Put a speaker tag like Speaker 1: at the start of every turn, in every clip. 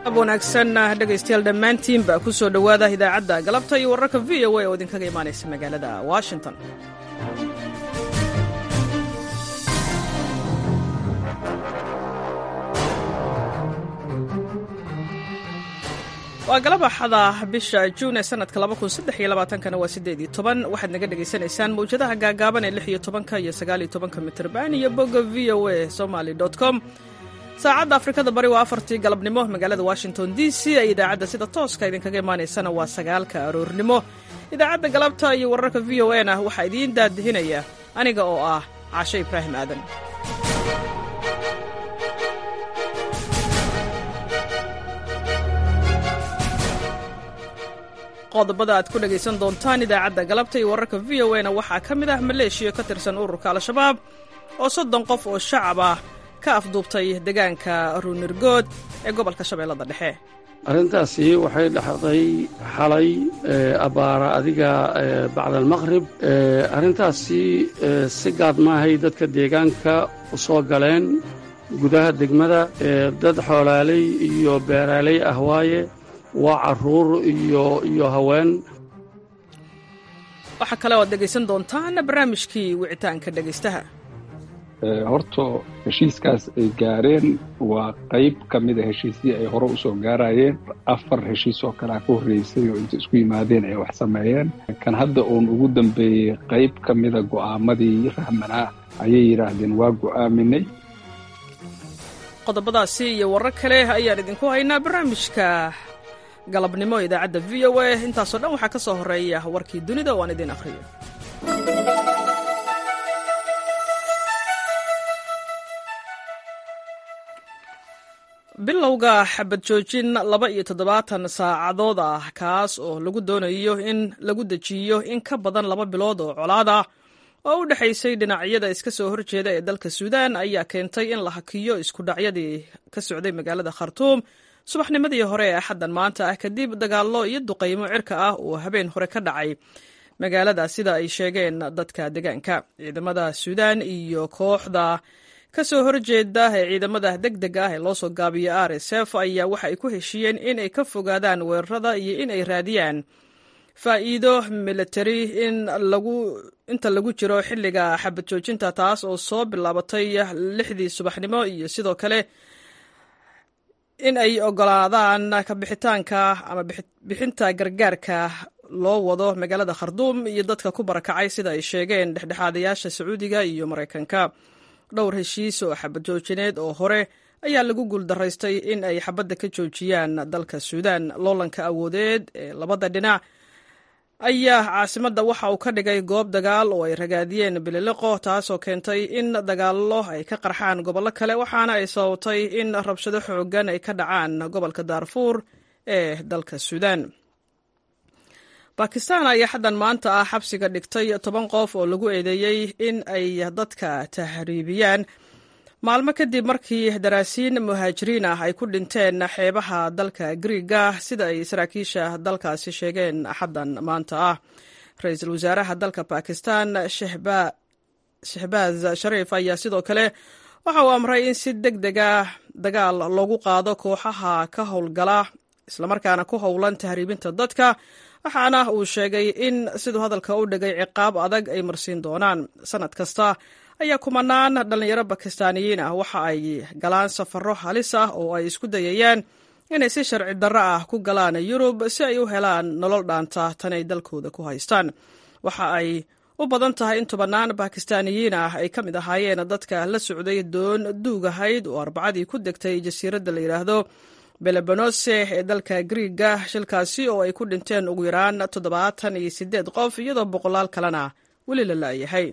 Speaker 1: wanaagsan dhegaystayaal dhammaantiinba ku soo dhowaada idaacadda galabta iyo wararka v o a oo idinkaga imaanaysa magaalada washington waa galab axada bisha juun ee sanadka kana waa sideedii toban waxaad naga dhegaysanaysaan mawjadaha gaagaaban ee lix iyo tobanka iyo sagaaliyo tobanka mitrban iyo bogga v o a somaly com saacadda afrikada bari waa afartii galabnimo magaalada washington d c ee idaacadda sida tooska idinkaga imaanaysana waa sagaalka aroornimo idaacadda galabta iyo wararka v o na waxaa idiin daadihinaya aniga oo ah caashe ibraahim aadan qodobada aad ku dhegaysan doontaan idaacadda galabta iyo wararka v o na waxaa ka mid ah maleeshiya ka tirsan ururka al-shabaab oo soddon qof oo shacab ah ka afduubtay deegaanka ruunirgood ee gobolka shabeellada dhexe
Speaker 2: arrintaasi waxay dhexday xalay abbaara adiga bacda almaqrib arrintaasi si gaad maahay dadka deegaanka u soo galeen gudaha degmada dad xoolaaley iyo beeraaley ah waaye waa carruur iyo iyo haween
Speaker 1: waxaa kale oad dhegaysan doontaan barnaamijkii wicitaanka dhegaystaha
Speaker 3: horta heshiiskaas ay gaareen waa qayb ka mida heshiisyii ay hore usoo gaarayeen afar heshiis oo kalea ka horreysay oo inta isku yimaadeen ay wax sameeyeen kan hadda uun ugu dambeeyey qayb ka mida go'aamadii rahmanaa ayay yidhaahdeen waa go'aaminay
Speaker 1: qodobadaasi iyo warar kale ayaan idinku haynaa barnaamijka galabnimo idaacadda v o a intaasoo dhan waxaa ka soo horreeya warkii dunida oo aan idiin akhriyo bilowga xabad joojin laba iyo toddobaatan saacadood ah kaas oo lagu doonayo in lagu dejiyo in ka badan laba bilood oo colaad ah oo u dhexaysay dhinacyada iska soo horjeeda ee dalka suudaan ayaa keentay in la hakiyo iskudhacyadii ka socday magaalada khartuum subaxnimadii hore ee axaddan maanta ah kadib dagaallo iyo duqaymo cirka ah oo habeen hore ka dhacay magaalada sida ay sheegeen dadka deegaanka ciidamada suudaan iyo kooxda ka soo horjeeda ee ciidamada deg deg ah ee loo soo gaabiyo r s f ayaa waxa ay ku heshiiyeen in ay ka fogaadaan weerarada iyo in ay raadiyaan faa'iido militari in lagu inta lagu jiro xilliga xabad joojinta taas oo soo bilaabatay lixdii subaxnimo iyo sidoo kale in ay ogolaadaan kabixitaanka ama bixinta gargaarka loo wado magaalada kharduum iyo dadka ku barakacay sida ay sheegeen dhexdhexaadayaasha sacuudiga iyo maraykanka dhowr heshiis oo xabad joojineed oo hore ayaa lagu guuldaraystay in ay xabadda ka joojiyaan dalka suudaan loolanka awoodeed ee labada dhinac ayaa caasimadda waxa uu ka dhigay goob dagaal oo ay ragaadiyeen bililiqo taasoo keentay in dagaallo ay ka qarxaan gobollo kale waxaana ay sababtay in rabshado xooggan ay ka dhacaan gobolka daarfuur ee dalka suudaan bakistan ayaa xaddan maanta ah xabsiga dhigtay toban qof oo lagu eedeeyey in ay dadka tahriibiyaan maalmo kadib markii daraasiin muhaajiriin ah ay ku dhinteen xeebaha dalka griiga sida ay saraakiisha dalkaasi sheegeen xaddan maanta ah ra-iisul wasaaraha dalka bakistan shehbaaz shariif ayaa sidoo kale waxa uu amray in si deg dega dagaal loogu qaado kooxaha ka howlgala islamarkaana ku howlan tahriibinta dadka waxaana uu sheegay in siduu hadalka u dhigay ciqaab adag ay marsiin doonaan sanad kasta ayaa kumanaan dhallinyaro bakistaaniyiin ah waxa ay galaan safarro halis ah oo ay isku dayayaan inay si sharci darro ah ku galaan yurub si ay u helaan nolol dhaanta tanay dalkooda ku haystaan waxa ay u badan tahay in tobannaan bakistaaniyiin ah ay ka mid ahaayeen dadka la socday doon duugahayd oo arbacadii ku degtay jasiiradda la yidhaahdo belebanose ee dalka griiga shilkaasi oo ay ku dhinteen ugu yaraan toddobaatan iyo siddeed qof iyadoo boqolaal kalena weli la la'yahay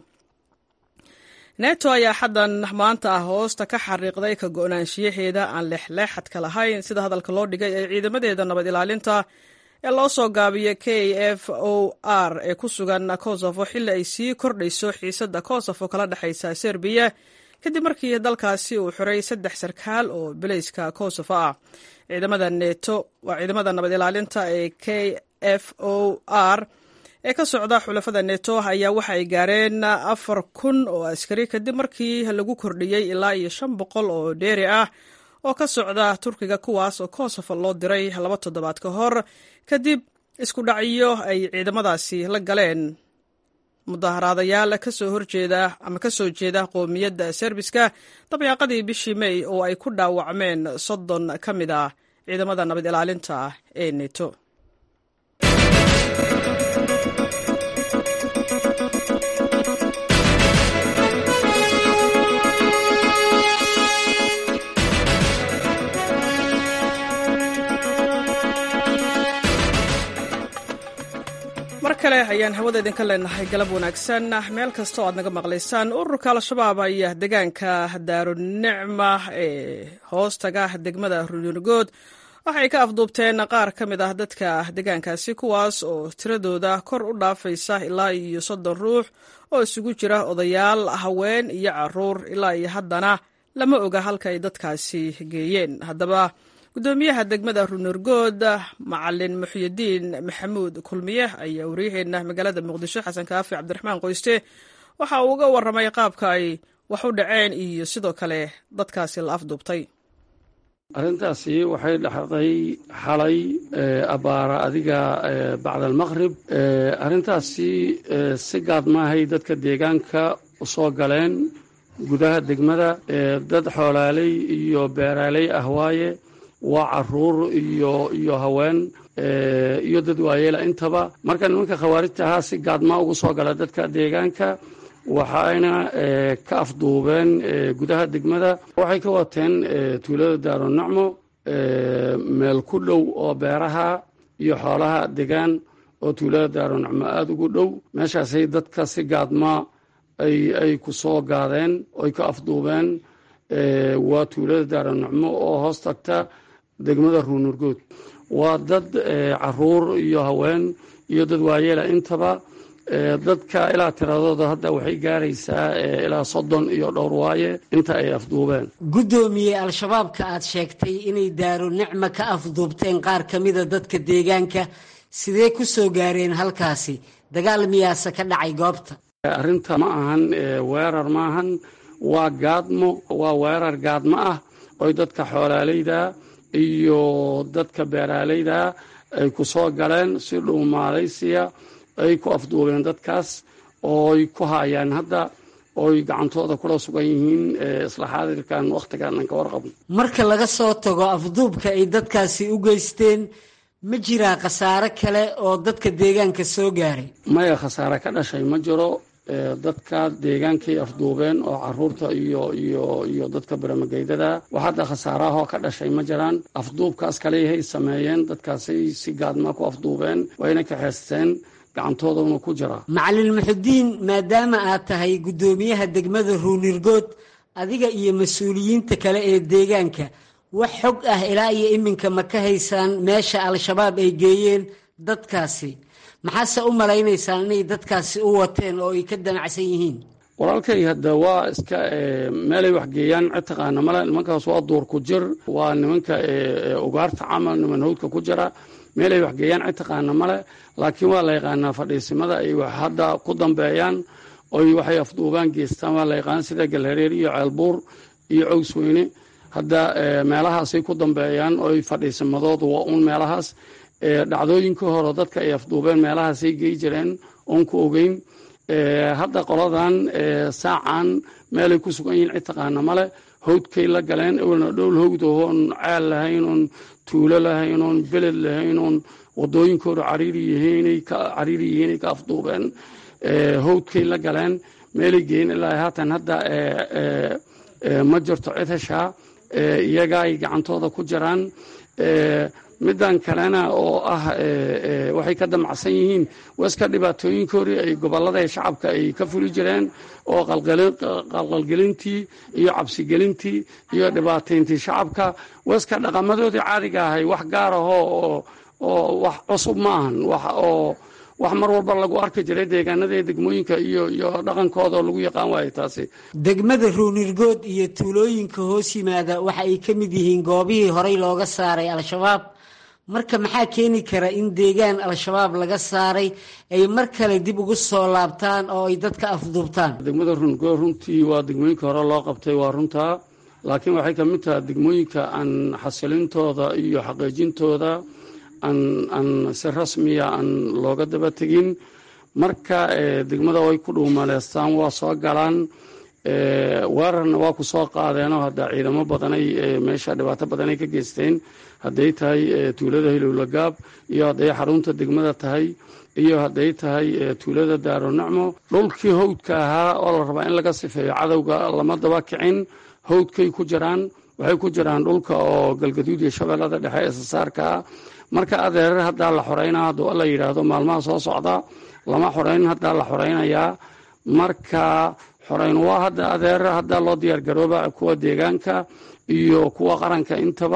Speaker 1: neto ayaa xaddan maanta ah hoosta ka xariiqday ka go'naanshiyaheeda aan leexleexadka lahayn sida hadalka loo dhigay ee ciidamadeeda nabad ilaalinta ee loo soo gaabiyo k f o r ee ku sugan kosovo xilli ay sii kordhayso xiisadda kosovo kala dhexaysa serbiya kadib markii dalkaasi uu xiray saddex sarkaal oo bilayska kosovo ah ciidamada neto waa ciidamada nabad ilaalinta ee k f o r ee ka socda xulafada neto ayaa waxa ay gaareen afar kun oo askari kadib markii lagu kordhiyey ilaa iyo shan boqol oo dheeri ah oo ka socda turkiga kuwaas oo kosovo loo diray laba toddobaad ka hor kadib isku dhacyo ay ciidamadaasi la galeen mudaharaadayaal kasoo horjeeda ama kasoo jeeda qoomiyadda serbiska dabyaaqadii bishii mey oo ay ku dhaawacmeen soddon ka mid ah ciidamada nabad ilaalinta ee neto mar kale ayaan hawada idinka leenahay galab wanaagsan meel kastoo aad naga maqlaysaan ururka al-shabaab ayaa deegaanka daarunicma ee hoostaga degmada ruunugood waxay ka afduubteen qaar ka mid ah dadka deegaankaasi kuwaas oo tiradooda kor u dhaafaysa ilaa iyo soddon ruux oo isugu jira odayaal haween iyo caruur ilaa iyo haddana lama oga halka ay dadkaasi geeyeen haddaba gudoomiyaha degmada ruunurgood macalin muxyidiin maxamuud kulmiye ayaa waryaheena magaalada muqdisho xasan kaafi cabdiraxmaan qoyste waxa uu uga waramay qaabka ay wax u dhaceen iyo sidoo kale dadkaasi la afduubtay
Speaker 2: arrintaasi waxay dhexday xalay abaara adiga bacda almaqrib arrintaasi si gaad maahay dadka deegaanka u soo galeen gudaha degmada dad xoolaaley iyo beeraaley ah waaye waa caruur iyo iyo haween iyo dad waayeela intaba marka nimanka khawaarijta ahaa si gaadmaa ugu soo gala dadka deegaanka waxayna ka afduubeen gudaha degmada waxay ka wateen tuulada daarunacmo meel ku dhow oo beeraha iyo xoolaha degaan oo tuulada daarunacmo aada ugu dhow meeshaasay dadka si gaadmaa ay ay ku soo gaadeen oy ka afduubeen waa tuulada daarunacmo oo hoos tagta degmada ruunurgood waa dad caruur iyo haween iyo dad waayeela intaba dadka ilaa tiradooda hadda waxay gaaraysaa ilaa soddon iyo dhowr waaye inta ay afduubeen
Speaker 4: guddoomiye al-shabaabka aad sheegtay inay daaro nicma ka afduubteen qaar ka mida dadka deegaanka sidee ku soo gaareen halkaasi dagaal miyaase ka dhacay goobta
Speaker 2: arrinta ma ahan weerar maahan waa gaadmo waa weerar gaadmo ah oy dadka xoolaaleyda iyo dadka beeraaleyda ay ku soo galeen si dhuumaalaysiya ay ku afduubeen dadkaas ooy ku haayaan hadda ooy gacantooda kula sugan yihiin isla xaadirkan wakhtigan aan ka warqabno
Speaker 4: marka laga soo tago afduubka ay dadkaasi u geysteen ma jiraa khasaare kale oo dadka deegaanka soo gaaray
Speaker 2: maya khasaare ka dhashay ma jiro dadka deegaankay afduubeen oo caruurta iyo iyo iyo dadka baramageydada wax hadda khasaarahoo ka dhashay ma jiraan afduubkaas kaleyahay sameeyeen dadkaasay si gaadmaa ku afduubeen wayna kaxeysteen gacantoodana ku jira
Speaker 4: macalin muxudiin maadaama aad tahay guddoomiyaha degmada ruunirgood adiga iyo mas-uuliyiinta kale ee deegaanka wax xog ah ilaa iyo iminka ma ka haysaan meesha al-shabaab ay geeyeen dadkaasi maxaase u malaynaysaan inay dadkaasi u wateen oo ay ka damacsan yihiin
Speaker 2: walaalkay hadda waa iska meelay waxgeeyaan cid taqaana male nimankaas waa duur ku jir waa nimanka ugaarta camal niman hawdka ku jira meelay waxgeeyaan cid taqaana male laakiin waa la yaqaanaa fadhiisimada ay hadda ku dambeeyaan oy waxay afduubaan geestaan waa la yaqaana sida galhareer iyo ceelbuur iyo cowsweyne hadda meelahaasay ku dambeeyaan oy fadhiisimadoodu waa uun meelahaas dhacdooyinkii hore dadka ay afduubeen meelahaasay gey jireen oon ku ogeyn hadda qoladan saacan meelay ku sugan yihiin cid taqaana male hawdkay la galeen ewelna dhowl hawd oon ceel lahayn oon tuulo lahayn oon beled lahayn oon wadooyinkooda cariiri yihiinay ka cariiri yihiinay ka afduubeen hawdkay la galeen meelay geeyen ilaa haatan hadda ma jirto cid heshaa iyaga ay gacantooda ku jiraan middan kalena oo ah waxay ka damacsan yihiin waska dhibaatooyinkoodii ay gobollada shacabka ay ka fuli jireen oo qalqalgelintii iyo cabsigelintii iyo dhibaatayntii shacabka waska dhaqamadoodii caadiga ahay wax gaar ahoo oo oo wax cusub ma ahan wax oo wax mar walba lagu arki jiray deegaanada ee degmooyinka iyo iyo dhaqankooda oo lagu yaqaan waayo taasi
Speaker 4: degmada ruunirgood iyo tuulooyinka hoos yimaada waxa ay ka mid yihiin goobihii horey looga saaray al-shabaab marka maxaa keeni kara in deegaan al-shabaab laga saaray ay mar kale dib ugu soo laabtaan oo ay dadka afduubtaan
Speaker 2: degmada ruunirgood runtii waa degmooyinka hore loo qabtay waa runtaa laakiin waxay ka mid tahay degmooyinka aan xasilintooda iyo xaqiijintooda aan si rasmiya aan looga daba tegin marka degmada way ku dhuumaleystaan waa soo galaan weerarna waa ku soo qaadeenoo hadda ciidamo badanay meesha dhibaato badanay ka geysteen hadday tahay tuulada hilowlagaab iyo hadday xarunta degmada tahay iyo hadday tahay tuulada daaro nacmo dhulkii hawdka ahaa oo la rabaa in laga sifeeyo cadowga lama daba kicin hawdkay ku jiraan waxay ku jiraan dhulka oo galgaduud iyo shabeellada dhexe ee sasaarkaa marka adeerar haddaa la xoreynaa hadduu alla yidhaahdo maalmaha soo socda lama xoreyn haddaa la xoreynayaa marka xoreyn waa hadda adeerar haddaa loo diyaargarooba kuwa deegaanka iyo kuwa qaranka intaba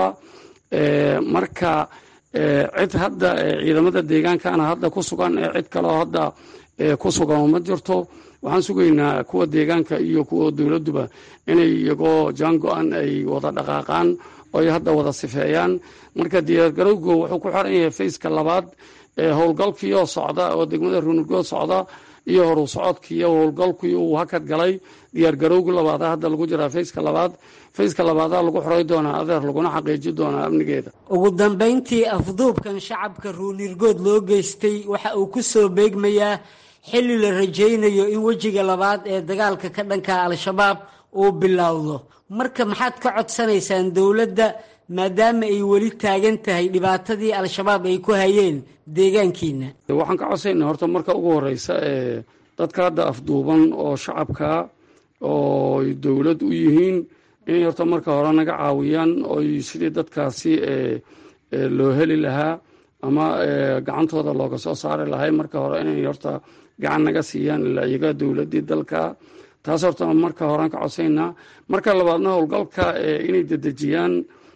Speaker 2: marka cid hadda ciidamada deegaankana hadda ku sugan ee cid kaleo hadda ku sugan ma jirto waxaan sugaynaa kuwa deegaanka iyo kuwa dowladduba inay iyagoo jaango-an ay wada dhaqaaqaan oo ay hadda wada sifeeyaan marka diyaargarowga wuxuu ku xiran yahay fayska labaad howlgalkiioo socda oo degmada ruunurgood socda iyo horu socodkiiyo howlgalkii uu hakad galay diyaargarowga labaada hadda lagu jiraa fayska labaad fayska labaadaa lagu xoray doonaa adeer laguna xaqiiji doonaa amnigeeda
Speaker 4: ugu dambayntii afduubkan shacabka ruunirgood loo geystay waxa uu ku soo beegmayaa xilli la rajaynayo in wejiga labaad ee dagaalka ka dhanka al-shabaab uu bilowdo marka maxaad ka codsanaysaan dowladda maadaama ay weli taagan tahay dhibaatadii al-shabaab ay ku hayeen deegaankiina
Speaker 2: waxaan ka codsaynaa horta marka ugu horeysa ee dadka hadda afduuban oo shacabka oo dowlad u yihiin inay horta marka hore naga caawiyaan oy sidii dadkaasi loo heli lahaa ama gacantooda looga soo saari lahay marka hore inay horta gacan naga siiyaan ilaa iyaga dowladdii dalka taas horta marka horean ka codsaynaa marka labaadna howlgalka inay dedejiyaan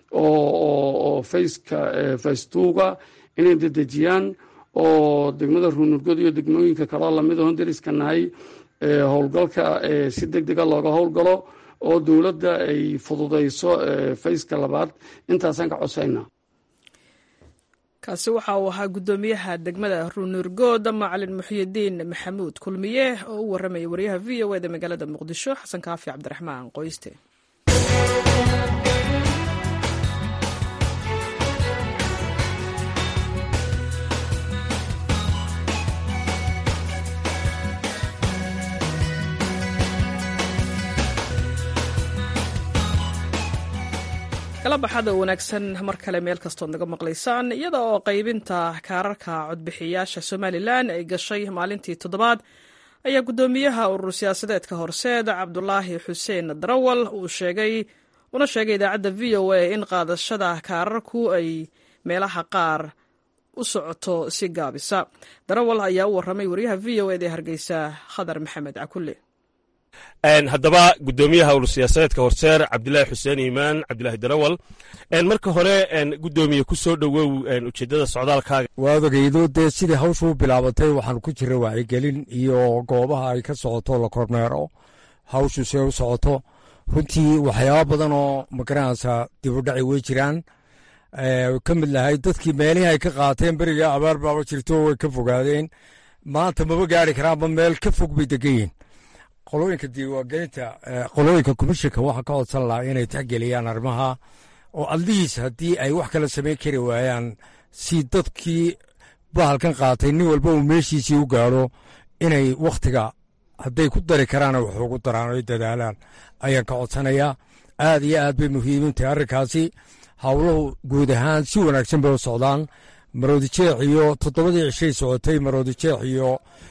Speaker 2: oo fayska faystuuga inay dedejiyaan oo degmada ruunurgod iyo degmooyinka kaloo lamid ahon dariska nahay howlgalka si deg dega looga howlgalo oo dowladda ay fududayso fayska labaad intaasaan ka codsaynaa
Speaker 1: kaasi waxa uu ahaa guddoomiyaha degmada ruunurgood macalin muxyidiin maxamuud kulmiye oo u warramaya wariyaha v o eda magaalada muqdisho xasan kaafi cabdiraxmaan qoyste kalabaxada wanaagsan mar kale meel kastood naga maqlaysaan iyada oo qaybinta kaararka codbixiyaasha somalilan ay gashay maalintii toddobaad ayaa guddoomiyaha urur siyaasadeedka horseed cabdulaahi xuseen darawal uu sheegay una sheegay idaacadda v o a in qaadashada kaararku ay meelaha qaar u socoto si gaabisa darawal ayaa u warramay wariyaha v o ed ee hargeysa khadar maxamed cakulle
Speaker 5: haddaba guddoomiyaha urur siyaasadeedka horseer cabdilaahi xuseen iimaan cabdilaahi darawal marka hore guddoomiye ku soo dhowow ujeeddada socdaalkaaga
Speaker 6: waad ogeydo dee sidii hawshuu bilaabatay waxaan ku jira wacyigelin iyo goobaha ay ka socoto la kormeero hawshu see u socoto runtii waxyaaba badan oo magaranaysa dibudhaci wey jiraan ka mid lahay dadkii meelihii ay ka qaateen beriga abaar baaba jirto way ka fogaadeen maanta maba gaari karaanba meel ka fog bay degan yihin qolooyinka diiwaangelinta qolooyinka komishinka waxaa ka codsan lahaa inay tixgeliyaan arrimaha oo adlihiis haddii ay wax kala samayn kari waayaan si dadkii bahalkan qaatay nin walba uu meeshiisii u gaadho inay wakhtiga hadday ku dari karaana wax ugu daraan oy dadaalaan ayaan ka codsanayaa aad iyo aad bay muhiimintahay arrinkaasi howluhu guud ahaan si wanaagsan bay u socdaan maroodijeex iyo toddobadii cishay socotay maroodijeex iyo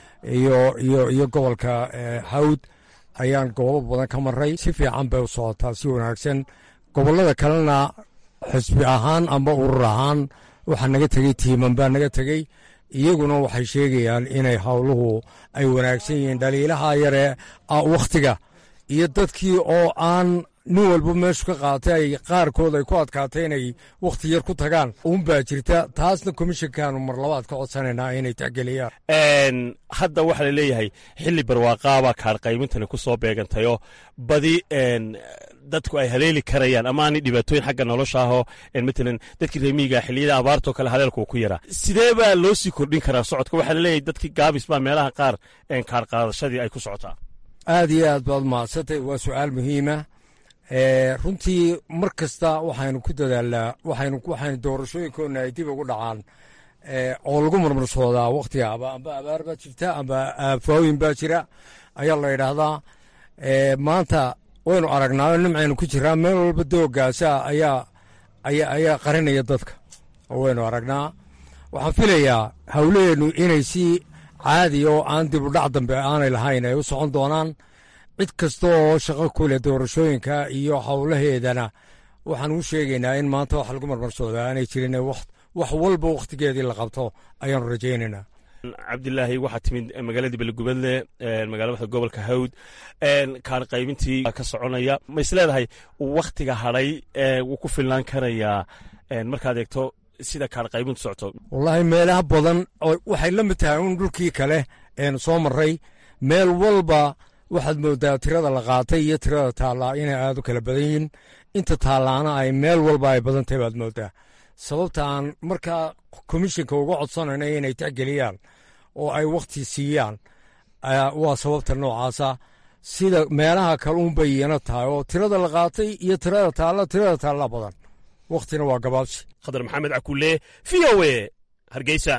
Speaker 6: iyo gobolka hawd ayaan goobo badan ka maray si fiican bay u socotaa si wanaagsan gobollada kalena xisbi ahaan amba urur ahaan waxaa naga tegey tiiman baa naga tegey iyaguna waxay sheegayaan inay howluhu ay wanaagsan yihiin dhaliilaha yare wakhtiga iyo dadkii oo aan nin walba meeshu ka qaatay ay qaarkood ay ku adkaatay inay wakhti yar ku tagaan uunbaa jirta taasna komishinkaanu mar labaad ka codsanaynaa inay tixgeliyaan
Speaker 5: hadda waxaa la leeyahay xilli barwaaqaaba kaar qaymintani ku soo beegantayoo badi dadku ay haleeli karayaan ama aanay dhibaatooyin xagga nolosha ahoo matalan dadkii reemiyiga xilliyada abaartoo kale haleelku ku yaraa sidee baa loo sii kordhin karaa socodka waxaa la leeyahay dadkii gaabis baa meelaha qaar kaar qaadashadii ay ku socotaa
Speaker 6: aad iyo aad baad mahadsantay waa su'aal muhiima runtii mar kasta waxaynu ku dadaalnaa waxaynu waxaynu doorashooyinkoona ay dib ugu dhacaan oo lagu marmarsoodaa wakhtiga aba amba abaar baa jirta amba aafaawoyin baa jira ayaa la yidhaahdaa maanta waynu aragnaa nimcaynu ku jiraa meel walba doogaasa ayaa ayaa ayaa qarinaya dadka oo waynu aragnaa waxaan filayaa howlaheennu inay si caadi oo aan dib u dhac dambe aanay lahayn ay u socon doonaan cid kasta oo shaqo ku leh doorashooyinka iyo howlaheedana waxaan u sheegaynaa in maanta wax lagu marmarsoodaa aanay jirin wax walba wakhtigeedii la qabto ayaanu rajaynaynaa
Speaker 5: cabdilaahi waxaa timid magaaladii belegubadle magaalada gobolka hawd kaan qaybintii ka soconaya ma is leedahay wakhtiga hadhay wuu ku filnaan karayaa markaad eegto sida kaan qaybintu socoto
Speaker 6: wallaahi meelaha badan waxay la mid tahay un dhulkii kale eenu soo marray meel walba waxaad moodaa tirada la qaatay iyo tirada taallaa inay aad u kala badan yihiin inta taallaana ay meel walba ay badan tahay baad moodaa sababta aan markaa komishinka uga codsanayna inay tixgeliyaan oo ay wakhti siiyaan waa sababta noocaasa sida meelaha kale unbay iyana tahay oo tirada la qaatay iyo tirada taalla tirada taalla badan wakhtina waa gabaabsi
Speaker 5: khadar maxamed cakulle v o e hargeysa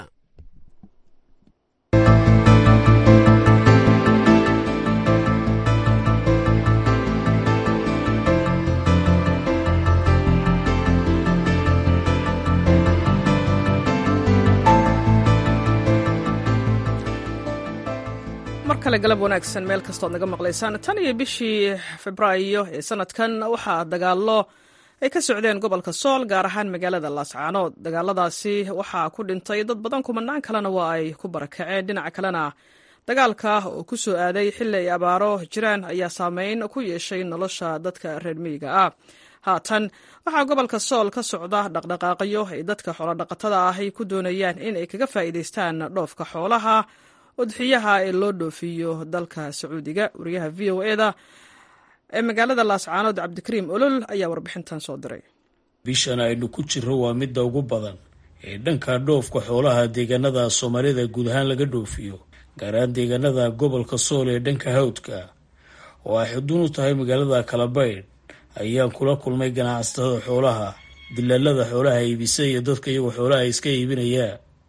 Speaker 1: kale galab wanaagsan meel kastood naga maqlaysaan tan iyo bishii febraayo ee sanadkan waxaa dagaallo ay ka socdeen gobolka sool gaar ahaan magaalada laascaanood dagaaladaasi waxaa ku dhintay dad badan kumanaan kalena waa ay ku barakaceen dhinaca kalena dagaalka oo ku soo aaday xilli ay abaaro jiraan ayaa saameyn ku yeeshay nolosha dadka reer miyiga ah haatan waxaa gobolka sool ka socda dhaqdhaqaaqyo ay dadka xoolodhaqatada ahy ku doonayaan in ay kaga faa'iidaystaan dhoofka xoolaha udxiyaha ee loo dhoofiyo dalka sacuudiga wariyaha v o eda ee magaalada laascaanood cabdikariim olol ayaa warbixintan soo diray
Speaker 7: bishan aynu ku jirro waa midda ugu badan ee dhanka dhoofka xoolaha deegaanada soomaalida guud ahaan laga dhoofiyo gaar ahaan deegaanada gobolka sool ee dhanka hawdka oo ay xuduun u tahay magaalada kalabaydh ayaan kula kulmay ganacsatada xoolaha dilaalada xoolaha iibisa iyo dadka iyagoo xoolaha iska iibinaya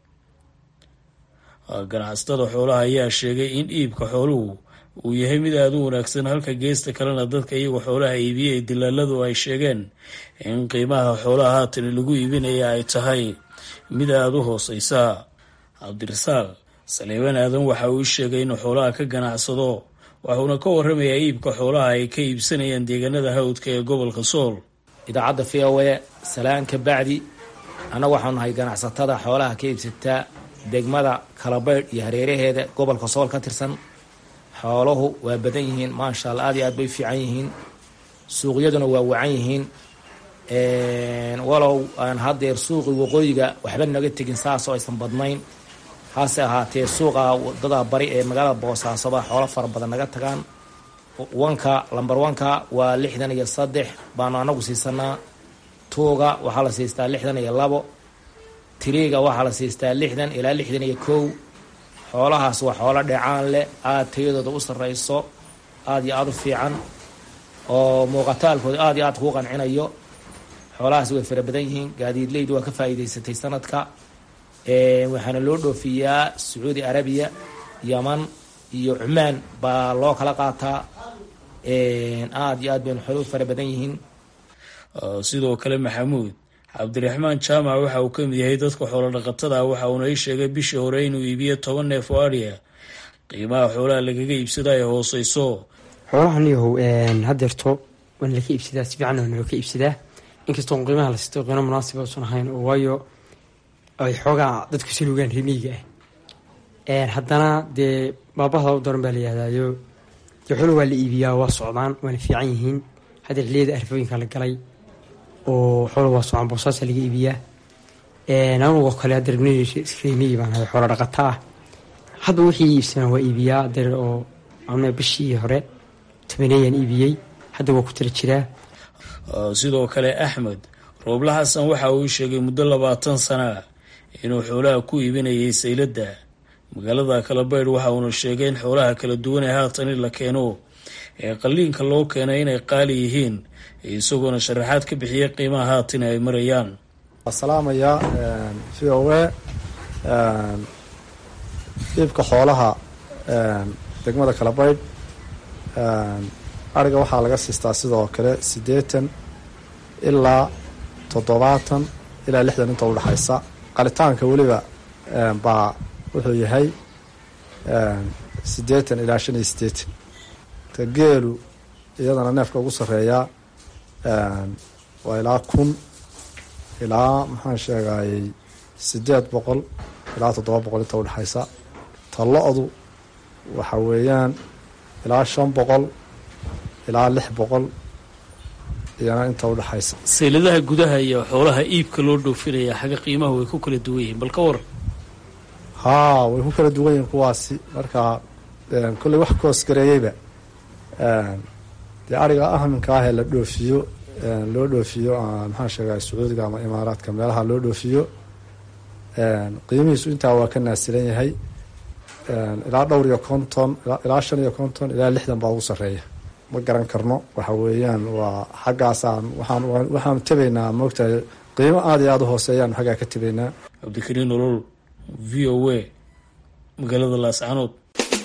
Speaker 7: ganacsatada xoolaha ayaa sheegay in iibka xooluhu uu yahay mid aada u wanaagsan halka geesta kalena dadka iyagoo xoolaha iibiyay dilaaladu ay sheegeen in qiimaha xoolaha haatan lagu iibinaya ay tahay mid aada u hooseysa cabdirasaaq saleebaan aadan waxa uu sheegay inuu xoolaha ka ganacsado waxuuna ka waramayaa iibka xoolaha ay ka iibsanayaan deegaanada hawdka ee gobolka sool
Speaker 8: idaacadda v o e salaan ka bacdi annaga waxaanu nahay ganacsatada xoolaha ka iibsataa degmada kalabaydh iyo hareeraheeda gobolka sool ka tirsan xooluhu waa badan yihiin maasha alla aad iyo aad bay fiican yihiin suuqyaduna waa wacan yihiin walow aan haddeer suuqi waqooyiga waxba naga tegin saasoo aysan badnayn hase ahaatee suuqa wadada bari ee magaalada boosaasoba xoolo fara badan naga tagaan wanka lamber wanka waa lixdan iyo saddex baanu anagu siisanaa tuuga waxaa la siistaa lixdan iyo labo tiriiga waxaa la siistaa lixdan ilaa lixdan iyo kow xoolahaas waa xoolo dheecaan leh aada tayadooda u sarreyso aada iyo aada u fiican oo muuqataalkooda aada iyo aad kuu qancinayo xoolahaas way fara badan yihiin gaadiidleydu waa ka faa'iidaysatay sanadka waxaana loo dhoofiyaa sacuudi arabiya yaman iyo cumaan baa loo kala qaataa aada iyo aad baynu xoolo u fara badan yihiin
Speaker 7: sidoo kale maxamuud cabdiraxmaan jaamac waxa uu ka mid yahay dadka xoolo dhaqatada ah waxa uuna ii sheegay bishii hore inuu iibiyo toban neef oo adhiya qiimaha xoolaha lagaga iibsada ay hooseyso
Speaker 9: xoolahan yahow hadeerto waana laka iibsadaa si fiican waana looka iibsadaa inkastoo qiimaha la sisto qiimo munaasiba usan ahayn oo waayo ay xoogaa dadku salugaan remiyiga ah haddana dee baabahda u daran baa la yihahdayo dee xoolo waa la iibiyaa waa socdaan waana fiican yihiin haddeer xiliyada arfooyinka la galay oo xoolo waa socdaan boosaasa laga iibiyaa anugoo kale haddeer remiyi baan ahay xoolo dhaqata ah hadba wixii iibsanaa waa iibiyaa haddeer oo ama bishii hore tobaneeyaan iibiyey hadda waa ku tala jiraa
Speaker 7: sidoo kale axmed rooble xasan waxa uu sheegay muddo labaatan sana inuu xoolaha ku iibinayay sayladda magaalada kalabaydh waxa uuna sheegay in xoolaha kala duwan ee haatan in la keeno ee qalliinka loo keenay inay qaali yihiin isagoona sharaxaad ka bixiyay qiimaha haatan ay marayaan
Speaker 10: salaamaya v o a iibka xoolaha degmada kalabaydh ariga waxaa laga siistaa sidoo kale siddeetan ilaa toddobaatan ilaa lixdan inta udhexaysa qalitaanka weliba baa wuxuu yahay siddeetan ilaa shan iyo siddeetan ta geelu iyadana neefka ugu sarreeyaa waa ilaa kun ilaa maxaan sheegayey siddeed boqol ilaa toddoba boqol inta udhexaysa ta lo-du waxa weeyaan ilaa shan boqol ilaa lix boqol iyana inta udhexaysa
Speaker 7: sayladaha gudaha iyo xoolaha iibka loo dhoofinaya xagga qiimaha way ku kala duwan yihiin bal ka war
Speaker 10: haa way ku kala duwan yihiin kuwaasi marka kolley wax koosgareeyeyba dee ariga ahminka ah ee la dhoofiyo loo dhoofiyo maxaan sheegay sacuudiga ama imaaraadka meelaha loo dhoofiyo qiimihiisu intaa waa ka naasilan yahay ilaa dhowr iyo konton ilaa shan iyo konton ilaa lixdan baa ugu sarreeya ma garan karno waxa weeyaan waa xaggaasaan waxaan waxaanu tebaynaa moogtahay qiimo aada iyo aada u hooseeyaanu xaggaa ka tebaynaa
Speaker 7: cabdikariin olol v o a magaalada laascanood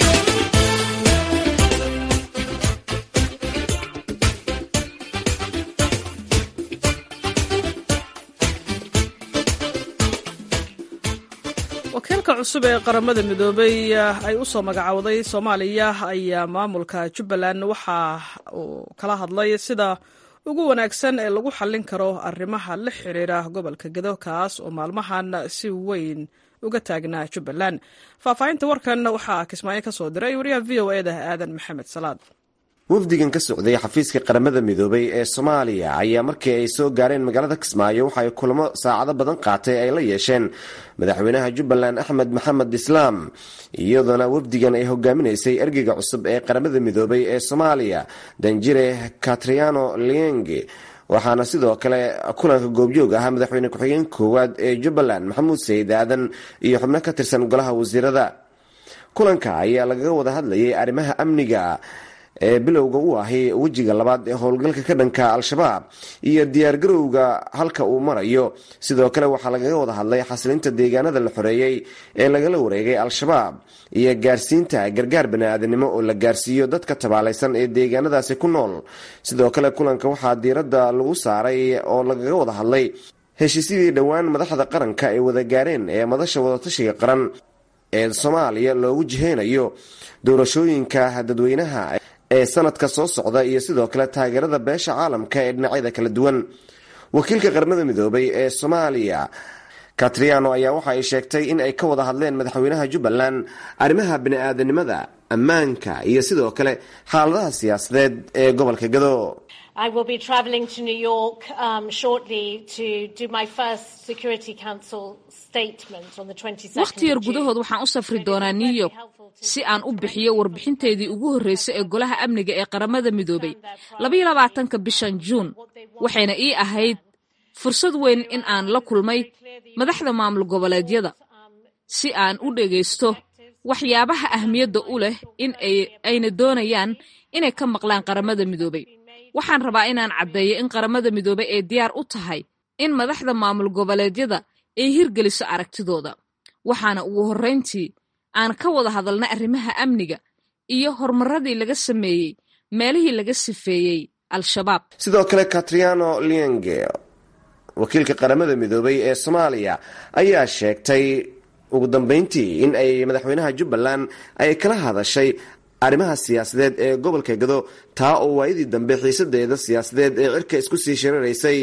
Speaker 1: wakiilka cusub ee qaramada midoobay ay u soo magacowday soomaaliya ayaa maamulka jubbaland waxa uu kala hadlay sida ugu wanaagsan ee lagu xallin karo arrimaha la xiriira gobolka gedo kaas oo maalmahan si weyn uga taagnaa jubbaland faahfaahinta warkan waxaa kismaayo ka soo diray wariyaha v o eda aadan maxamed salaad
Speaker 11: wafdigan ka socday xafiiska qaramada midoobay ee soomaaliya ayaa markii ay soo gaareen magaalada kismaayo waxaay kulamo saacado badan qaatay ay la yeesheen madaxweynaha jubbaland axmed maxamed islaam iyadoona wafdigan ay hogaaminaysay ergeyga cusub ee qaramada midoobay ee soomaaliya danjire katriano lienge waxaana sidoo kale kulanka goobjoog ahaa madaxweyne ku-xigeen koowaad ee jubbaland maxamuud sayid aadan iyo xubno ka tirsan golaha wasiirada kulanka ayaa lagaga wada hadlayay arrimaha amniga ee bilowga u ahi wejiga labaad ee howlgalka ka dhanka al-shabaab iyo diyaargarowga halka uu marayo sidoo kale waxaa lagaga wada hadlay xasilinta deegaanada la xoreeyey ee lagala wareegay al-shabaab iyo gaarsiinta gargaar bani-aadanimo oo la gaarsiiyo dadka tabaalaysan ee deegaanadaasi ku nool sidoo kale kulanka waxaa diiradda lagu saaray oo lagaga wada hadlay heshiisyadii dhowaan madaxda qaranka ay wada gaareen ee madasha wadatashiga qaran ee soomaaliya loogu jiheynayo doorashooyinka dadweynaha ee sanadka soo socda iyo sidoo kale taageerada beesha caalamka ee dhinacyada kala duwan wakiilka qaramada midoobay ee soomaaliya katriano ayaa waxa ay sheegtay in ay ka wada hadleen madaxweynaha jubbaland arrimaha bani-aadanimada ammaanka iyo sidoo kale xaaladaha siyaasadeed ee gobolka gado
Speaker 12: I will be travelling to New York um, shortly to do my first Security Council statement on the 22nd
Speaker 13: wakhti yar gudahood waxaan u safri doonaa new york si aan u bixiyo warbixinteedii ugu horreysay ee golaha amniga ee qaramada midoobay labaiyo labaatanka bishan juun waxayna ii ahayd fursad weyn in aan la kulmay madaxda maamul goboleedyada si aan u dhegaysto waxyaabaha ahmiyadda u leh in ayna doonayaan inay ka maqlaan qaramada midoobay waxaan rabaa inaan caddeeyo in qaramada midoobay ay diyaar u tahay in madaxda maamul goboleedyada ay hirgeliso aragtidooda waxaana ugu horrayntii aan ka wada hadalnay arrimaha amniga iyo horumaradii laga sameeyey meelihii laga sifeeyey al-shabaab
Speaker 11: sidoo kale katriano lienge wakiilka qaramada midoobay ee soomaaliya ayaa sheegtay ugu dambeyntii in ay madaxweynaha jubbaland ay kala hadashay arrimaha siyaasadeed ee gobolka gado taa oo waayadii dambe xiisadeeda siyaasadeed ee cirka isku sii shiraraysay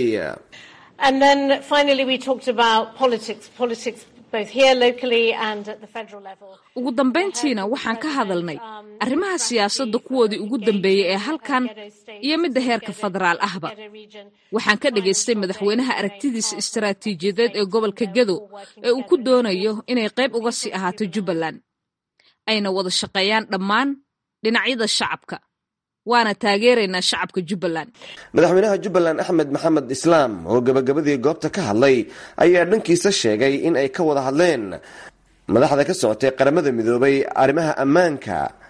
Speaker 13: ugu dambayntiina waxaan ka hadalnay arrimaha siyaasadda kuwoodii ugu dambeeyey ee halkan iyo midda heerka federaal ahba waxaan ka dhagaystay madaxweynaha aragtidiisa istaraatiijiyadeed ee gobolka gado ee uu ku doonayo inay qayb uga sii ahaato jubbaland ayna wada shaqeeyaan dhammaan dhinacyada shacabka waana taageeraynaa shacabka jubbaland
Speaker 11: madaxweynaha jubbaland axmed maxamed islaam oo gabagabadii goobta ka hadlay ayaa dhankiisa sheegay in ay ka wada hadleen madaxda ka socotay qaramada midoobay arrimaha ammaanka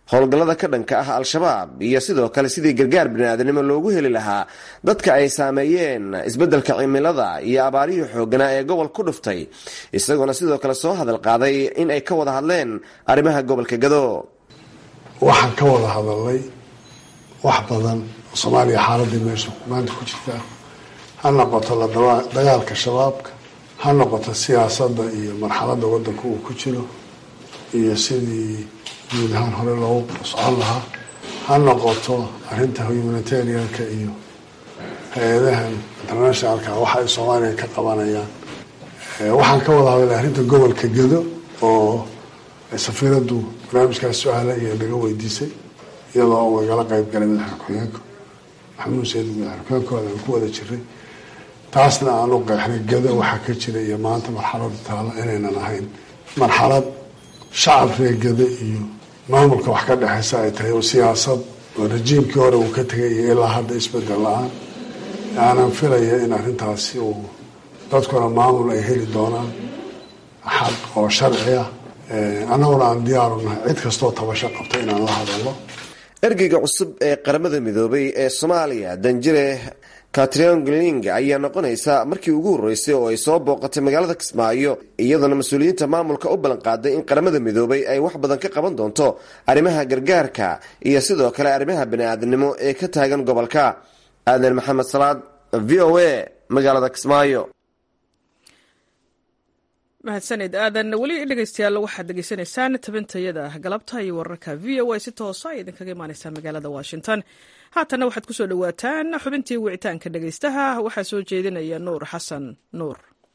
Speaker 11: howlgallada ka dhanka ah al-shabaab iyo sidoo kale sidii gargaar biniaadanimo loogu heli lahaa dadka ay saameeyeen isbeddelka cimilada iyo abaarihii xooganaa ee gobol ku dhuftay isagoona sidoo kale soo hadal qaaday in ay ka wada hadleen arrimaha gobolka gado
Speaker 14: waxaan ka wada hadalnay wax badan oo soomaaliya xaaladii meesha maanta ku jirta ha noqoto la dagaalka shabaabka ha noqoto siyaasadda iyo marxaladda waddanka uu ku jiro iyo sidii guud ahaan hore loogu socon lahaa ha noqoto arrinta humanitarianka iyo hay-adahan internationalka waxa ay soomaaliya ka qabanayaan waxaan ka wada hadalay arrinta gobolka gedo oo safiiraddu barnaamijkaas su-aala iyo naga weydiisay iyadoo u nagala qeyb galay madaxa ku-xigeenka maxamuud sayid madaxa ku-xigeenkooda aan ku wada jiray taasna aan u qeexnay gedo waxaa ka jira iyo maanta marxalada taalla inaynan ahayn marxalad shacab reegada iyo maamulka wax ka dhexeysa ay tahay oo siyaasad oo rajiimkii hore uu ka tegay iyo ilaa hadda isbedel la-aan aanan filaya in arrintaasi uu dadkuna maamul ay heli doonaan xaq oo sharci ah annaguna aan diyaaru nahay cid kastoo tabasho qabta inaan la hadalno
Speaker 11: ergeyga cusub ee qaramada midoobay ee soomaaliya danjire katriongling ayaa noqonaysa markii ugu horreysay oo ay soo booqatay magaalada kismaayo iyadoona mas-uuliyiinta maamulka u ballan qaaday in qaramada midoobay ay wax badan ka qaban doonto arrimaha gargaarka iyo sidoo kale arrimaha bani-aadamnimo ee ka taagan gobolka aadan maxamed salaad v o a magaalada kismaayo
Speaker 1: mahadsaned aadan weli dhegeystayaal waxaad degeysanaysaan tabintayada galabta iyo wararka v o a si toosa ay idinkaga imaaneysaa magaalada washington haatanna waxaad ku soo dhowaataan xubintii wicitaanka dhegeystaha waxaa soo jeedinaya nuur xasan nuur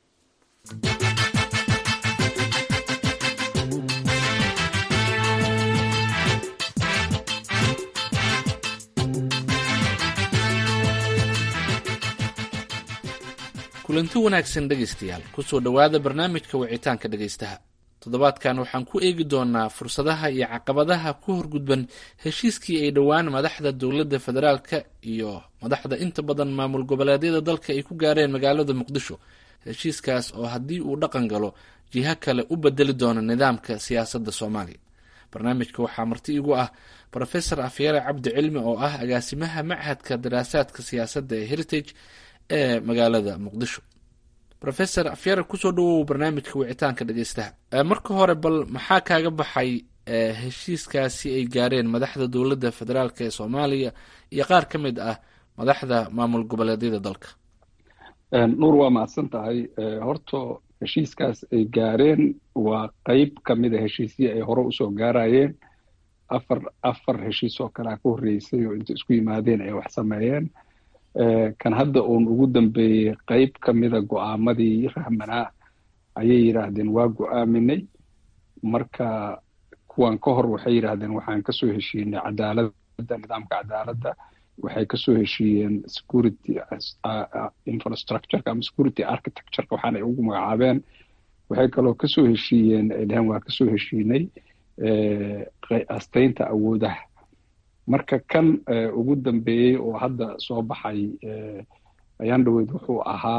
Speaker 15: kulanti wanaagsan dhegaystayaal kusoo dhowaada barnaamijka wicitaanka dhegaystaha toddobaadkan waxaan ku eegi doonaa fursadaha iyo caqabadaha ku horgudban heshiiskii ay dhowaan madaxda dowladda federaalka iyo madaxda inta badan maamul goboleedyada dalka ay ku gaareen magaalada muqdisho heshiiskaas oo haddii uu dhaqan galo jiho kale u bedeli doono nidaamka siyaasadda soomaaliya barnaamijka waxaa marti igu ah rofesor afyare cabdi cilmi oo ah agaasimaha machadka daraasaadka siyaasadda ee heritage ee magaalada muqdisho rofesor afyare kusoo dhawow barnaamijka wicitaanka dhegeystaha marka hore bal maxaa kaaga baxay heshiiskaasi ay gaareen madaxda dowladda federaalk ee soomaaliya iyo qaar ka mid ah madaxda maamul goboleedyada dalka
Speaker 3: nuur waa mahadsan tahay horta heshiiskaas ay gaareen waa qeyb ka mida heshiisyo ay hore usoo gaarayeen afar afar heshiis oo kalea ka horreysay oo inta isku yimaadeen ay wax sameeyeen kan hadda uun ugu dambeeyey qeyb ka mida go-aamadii rahmanaa ayay yidhaahdeen waa go-aaminay marka kuwan ka hor waxay yidhaahdeen waxaan kasoo heshiinay cadaaladda nidaamka cadaaladda waxay kasoo heshiiyeen security infrastructureka ama security architectureka waxaana ay ugu magacaabeen waxay kaloo kasoo heshiiyeen ay dhaheen waa kasoo heshiinay asteynta awoodaha marka kan ugu dambeeyey oo hadda soo baxay ayaan dhaweyd wuxuu ahaa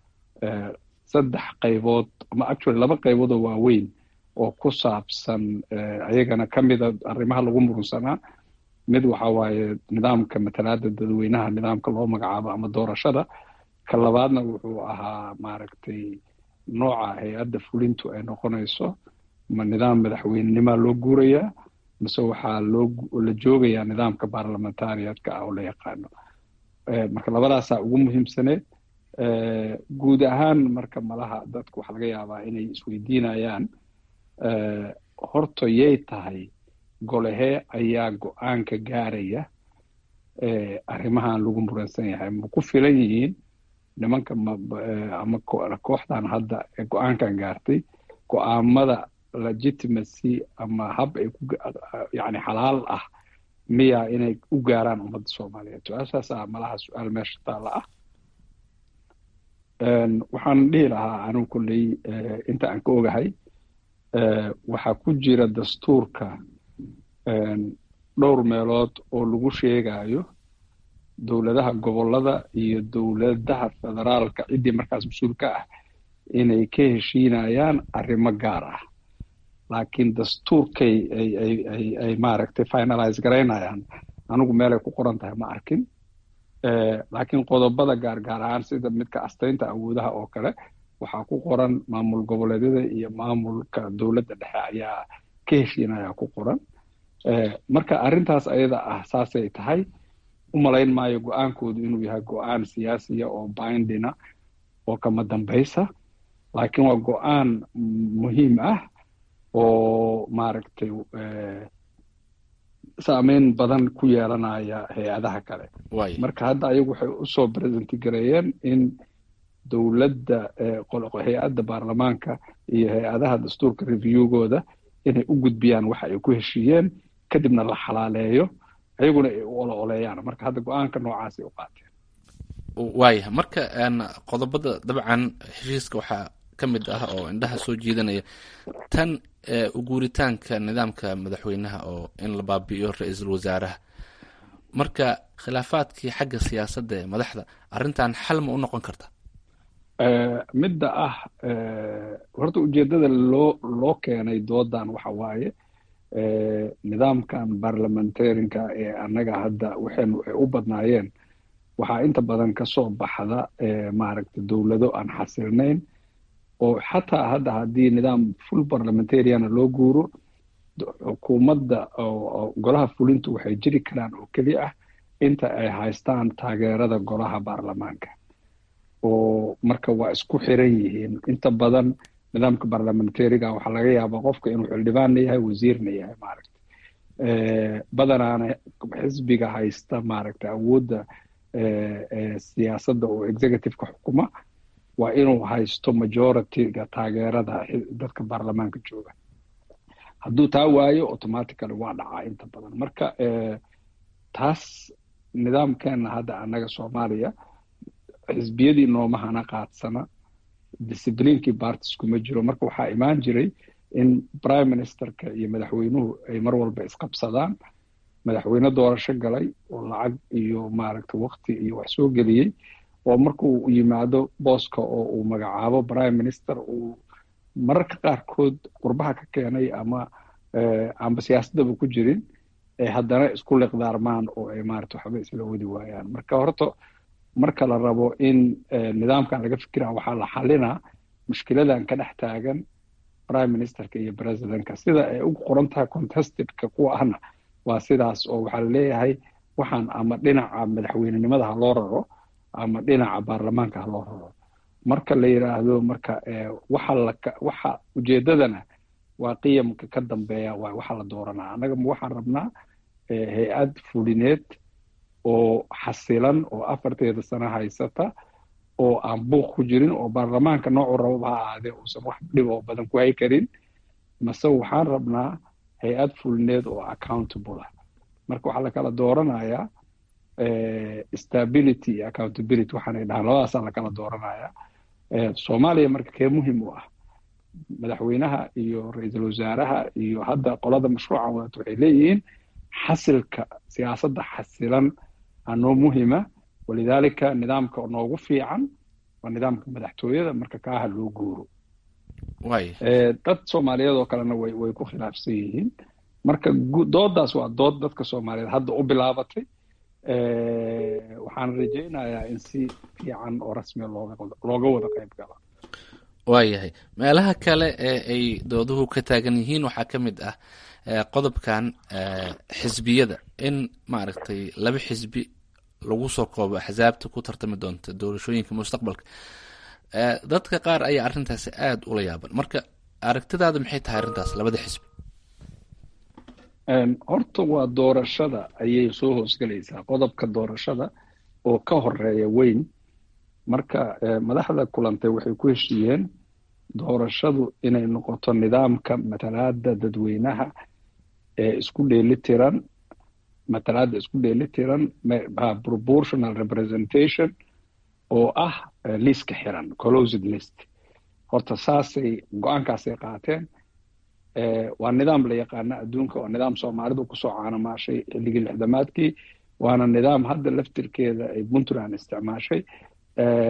Speaker 3: saddex qaybood ama actually laba qaybood oo waaweyn oo ku saabsan ayagana ka mida arrimaha lagu murunsanaa mid waxa waaye nidaamka matalaada dadweynaha nidaamka loo magacaabo ama doorashada ka labaadna wuxuu ahaa maaragtay nooca hay-adda fulintu ay noqonayso ma nidaam madaxweynenimaa loo guurayaa mise waxaa loo la joogayaa nidaamka baarlamentariatka ah oo la yaqaano marka labadaasaa ugu muhiimsaneed guud ahaan marka malaha dadku waxaa laga yaabaa inay isweydiinayaan horta yay tahay golehee ayaa go-aanka gaaraya arrimahan lagu muransan yahay ma ku filan yihiin nimanka ama kooxdan hadda ee go-aankan gaartay go-aamada legitimacy ama hab ay ku yani xalaal ah miya inay u gaaraan ummadda soomaaliyeed su-aashaasaa malaha su-aal meesha taalla ah waxaan dhihi lahaa anigu kolley inta aan ka ogahay waxaa ku jira dastuurka dhowr meelood oo lagu sheegayo dowladaha gobollada iyo dowladaha federaalka ciddii markaas mas-uul ka ah inay ka heshiinayaan arrimo gaar ah laakiin dastuurkay ay ay ay ay maaragtay finalize garaynayaan anigu meelay ku qoran tahay ma arkin laakiin qodobada gaargaar ahaan sida midka astaynta awoodaha oo kale waxaa ku qoran maamul goboleedyada iyo maamulka dowladda dhexe ayaa ka heshiinaya ku qoran marka arrintaas ayada ah saasay tahay u malayn maayo go-aankoodu inuu yahay go-aan siyaasiya oo bindina oo kama dambaysa laakiin waa go-aan muhiim ah oo maaragtay saameyn badan ku yeelanaya hay-adaha kale marka hadda ayagu waxay usoo presenti gareeyeen in dowladda hay-adda baarlamaanka iyo hay-adaha dastuurka reviewgooda inay u gudbiyaan waxa ay ku heshiiyeen kadibna la xalaaleeyo ayaguna ay u olo oleeyaan marka hadda go-aanka noocaasay u qaateen
Speaker 15: waaya marka qodobada dabcan heshiiska waxaa ka mid ah oo indhaha soo jiidanaya tan uguuritaanka nidaamka madaxweynaha oo in la baabi'iyo ra-iisul wasaaraha marka khilaafaadkii xagga siyaasadda ee madaxda arrintan xal ma u noqon karta
Speaker 3: midda ah horta ujeeddada loo loo keenay doodan waxa waaye nidaamkan barlamentarianka ee annaga hadda waxaynu ay u badnaayeen waxaa inta badan ka soo baxda maaragtay dowlado aan xasilnayn oo xataa hadda haddii nidaam full parliamentariana loo guuro xukuumadda golaha fulintu waxay jiri karaan oo keli ah inta ay haystaan taageerada golaha baarlamaanka oo marka waa isku xiran yihiin inta badan nidaamka barlamentariga waxaa laga yaabaa qofka inuu xildhibaanna yahay wasiirna yahay maaragta badanaana xisbiga haysta maaragta awoodda siyaasadda oo executiveka xukuma waa inuu haysto majorityga taageerada dadka baarlamaanka jooga hadduu taa waayo automatically waa dhacaa inta badan marka taas nidaamkeena hadda annaga soomaaliya xisbiyadii noomahana qaadsana discibliinkii bartis kuma jiro marka waxaa imaan jiray in prime ministerka iyo madaxweynuhu ay mar walba isqabsadaan madaxweyne doorasho galay oo lacag iyo maaragta wakti iyo wax soo geliyey oo markuu yimaado booska oo uu magacaabo prime minister uu mararka qaarkood qurbaha ka keenay ama amba siyaasaddaba ku jirin ay haddana isku liqdaarmaan oo ay maarata waxba isla wadi waayaan marka horta marka la rabo in nidaamkan laga fikira waxaa la xalinaa mushkiladan ka dhex taagan prime ministerka iyo presidentka sida ay ugu qoran tahay contestedka kuwa ahna waa sidaas oo waxaa laleeyahay waxaan ama dhinaca madaxweynenimada ha loo raro ama dhinaca baarlamaanka ha loo raro marka la yidhaahdo marka waxa la waxa ujeedadana waa qiyamka ka dambeeya waa waxa la dooranaa annaga ma waxaan rabnaa hay-ad fulineed oo xasilan oo afarteeda sano haysata oo aan buuq ku jirin oo baarlamaanka noocuu rababa ha ahaadee uusan wax dhib oo badan ku hay karin mase waxaan rabnaa hay-ad fulineed oo accountable ah marka waxaa lakala dooranayaa stability iyo accountability waxaanay dhahaan labadaasaa lakala dooranayaa soomaaliya marka kee muhim u ah madaxweynaha iyo ra-iisul wasaaraha iyo hadda qolada mashruucan wadato waxay leeyihiin xasilka siyaasadda xasilan anoo muhima walidaalika nidaamka noogu fiican waa nidaamka madaxtooyada marka kaaha loo guuro dad soomaaliyeed oo kalena way way ku khilaafsan yihiin marka doodaas waa dood dadka soomaaliyeed hadda u bilaabatay waxaan rajaynayaa in si fiican oo rasmiya looga looga wada qayb gala
Speaker 15: waayahay meelaha kale ee ay dooduhu ka taagan yihiin waxaa ka mid ah qodobkan xisbiyada in maaragtay laba xisbi lagu soo koobo axsaabta ku tartami doonta doorashooyinka mustaqbalka dadka qaar ayaa arrintaasi aada ula yaaban marka aragtidaada maxay tahay arrintaas labada xisbi
Speaker 3: horta waa doorashada ayay soo hoosgelaysaa qodobka doorashada oo ka horeeya weyn marka madaxda kulantay waxay ku heshiiyeen doorashadu inay noqoto nidaamka matalaada dadweynaha ee isku dheeli tiran matalaada isku dheeli tiran proportional representation oo ah liiska xiran closed list horta saasay go-aankaasay qaateen waa nidaam la yaqaana adduunka waa nidaam soomaalidu kusoo caanamaashay xilligii lixdamaadkii waana nidaam hadda laftirkeeda ay puntland isticmaashay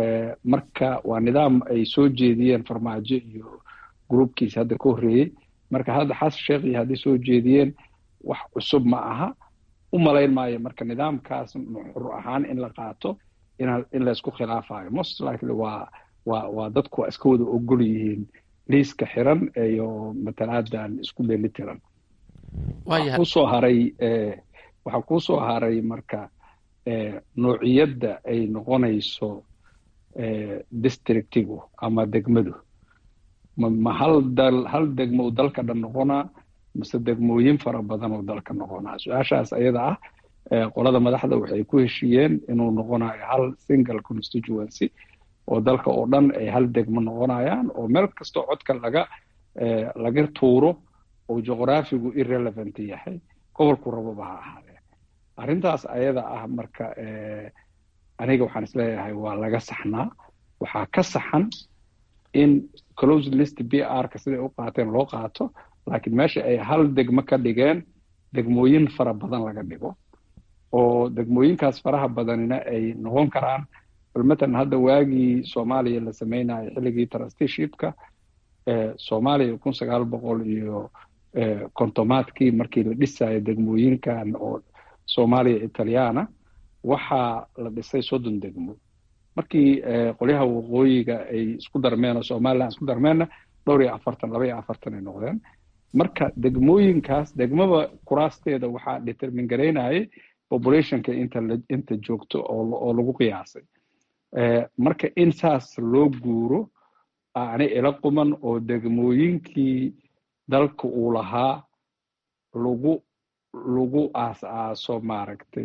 Speaker 3: marka waa nidaam ay soo jeediyeen farmaajo iyo groupkiisa hadda ka horreeyey marka hadda xasan sheekh iyo hadday soo jeediyeen wax cusub ma aha u malayn maayo marka nidaamkaas nuxur ahaan in la qaato in laysku khilaafayo most likely waa waa waa dadku waa iska wada ogol yihiin liiska xiran iyo matalaadan isku dheeli tiran waxaa kusoo haray waxaa kusoo haray marka noociyadda ay noqonayso districtigu ama degmadu ma hal dal hal degmo uu dalka dhan noqonaa mise degmooyin fara badan oo dalka noqonaa su-aashaas ayada ah qolada madaxda waxay ku heshiiyeen inuu noqonayo hal single constituency oo dalka oo dhan ay hal degmo noqonayaan oo meel kastoo codka laga laga tuuro oo juqraafigu irrelevant yahay gobolku rababa ha ahaadee arrintaas ayada ah marka aniga waxaan isleeyahay waa laga saxnaa waxaa ka saxan in closed list b r ka siday u qaateen loo qaato laakiin meesha ay hal degmo ka dhigeen degmooyin fara badan laga dhigo oo degmooyinkaas faraha badanina ay noqon karaan bal matalan hadda waagii soomaaliya la sameynayo xilligii trusteeshipka soomaaliya kun sagaal boqol iyo kontomaadkii markii la dhisayo degmooyinkan oo soomaaliya italyaana waxaa la dhisay soddon degmo markii qolyaha waqooyiga ay isku darmeen oo somaliland isku darmeenna dhowr iyo afartan laba iyo afartan ay noqdeen marka degmooyinkaas degmaba kuraasteeda waxaa determin garaynayay populationka inta inta joogto oo lagu qiyaasay marka in saas loo guuro ani ila quman oo degmooyinkii dalka uu lahaa lagu lagu aas-aaso maaragtay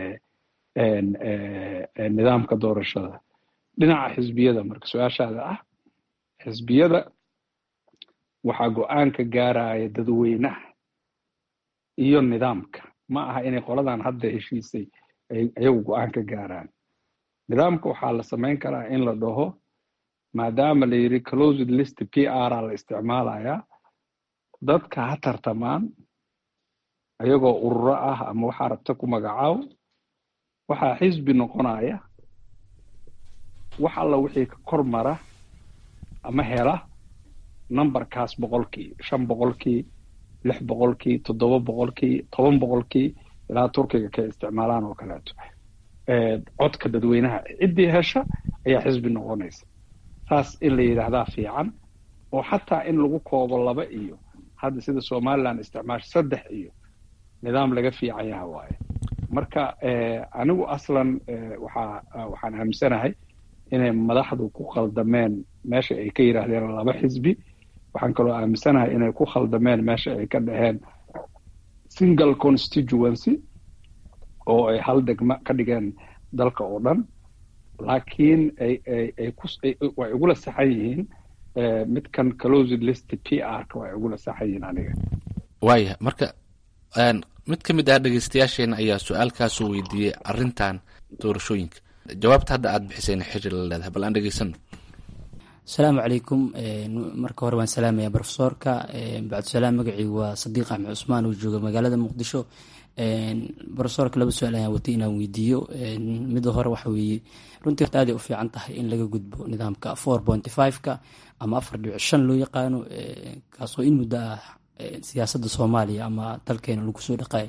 Speaker 3: nidaamka doorashada dhinaca xisbiyada marka su-aashaada ah xisbiyada waxaa go-aanka gaaraya dadweynaha iyo nidaamka ma aha inay qoladan hadda heshiisay ay iyagu go-aan ka gaaraan nidaamka waxaa la samayn karaa in la dhaho maadaama la yidhi closed list p r a la isticmaalayaa dadka ha tartamaan ayagoo ururo ah ama waxaa rabta ku magacaaw waxaa xisbi noqonaya wax alla wixii ka kor mara ama hela numberkaas boqolkii shan boqolkii lix boqolkii toddoba boqolkii toban boqolkii ilaa turkiga ka isticmaalaan oo kaleeto codka dadweynaha ciddii hesha ayaa xisbi noqonaysa saas in la yidhaahdaa fiican oo xataa in lagu koobo laba iyo hadda sida somaliland isticmaasha saddex iyo nidaam laga fiican yaha waaye marka anigu aslan waxaa waxaan aaminsanahay inay madaxdu ku khaldameen meesha ay ka yidhaahdeen laba xisbi waxaan kaloo aaminsanahay inay ku khaldameen meesha ay ka dhaheen single constituency oo ay hal degma ka dhigeen dalka oo dhan laakiin ay ay ay ku way igula saxan yihiin midkan closed list p r ka way igula saxan yihiin aniga
Speaker 15: waaya marka mid ka mid ah dhegeystayaasheena ayaa su-aalkaasoo weydiiyey arrintan doorashooyinka jawaabta hadda aada bixisayna xiri la leedahay bal aan dhegeysano
Speaker 16: asalaamu calaykum marka hore waan salaamaya brofesoorka bacdusalaam magacii waa sadiiq axmed cusmaan oo jooga magaalada muqdisho brofesoorka laba su-aal ayaan watay inaan weydiiyo mida hore waxa weeye runtii horta aaday u fiican tahay in laga gudbo nidaamka four pointy five-ka ama afar dhibic shan loo yaqaano kaasoo in muddo ah siyaasadda soomaaliya ama dalkeena lagu soo dhaqaay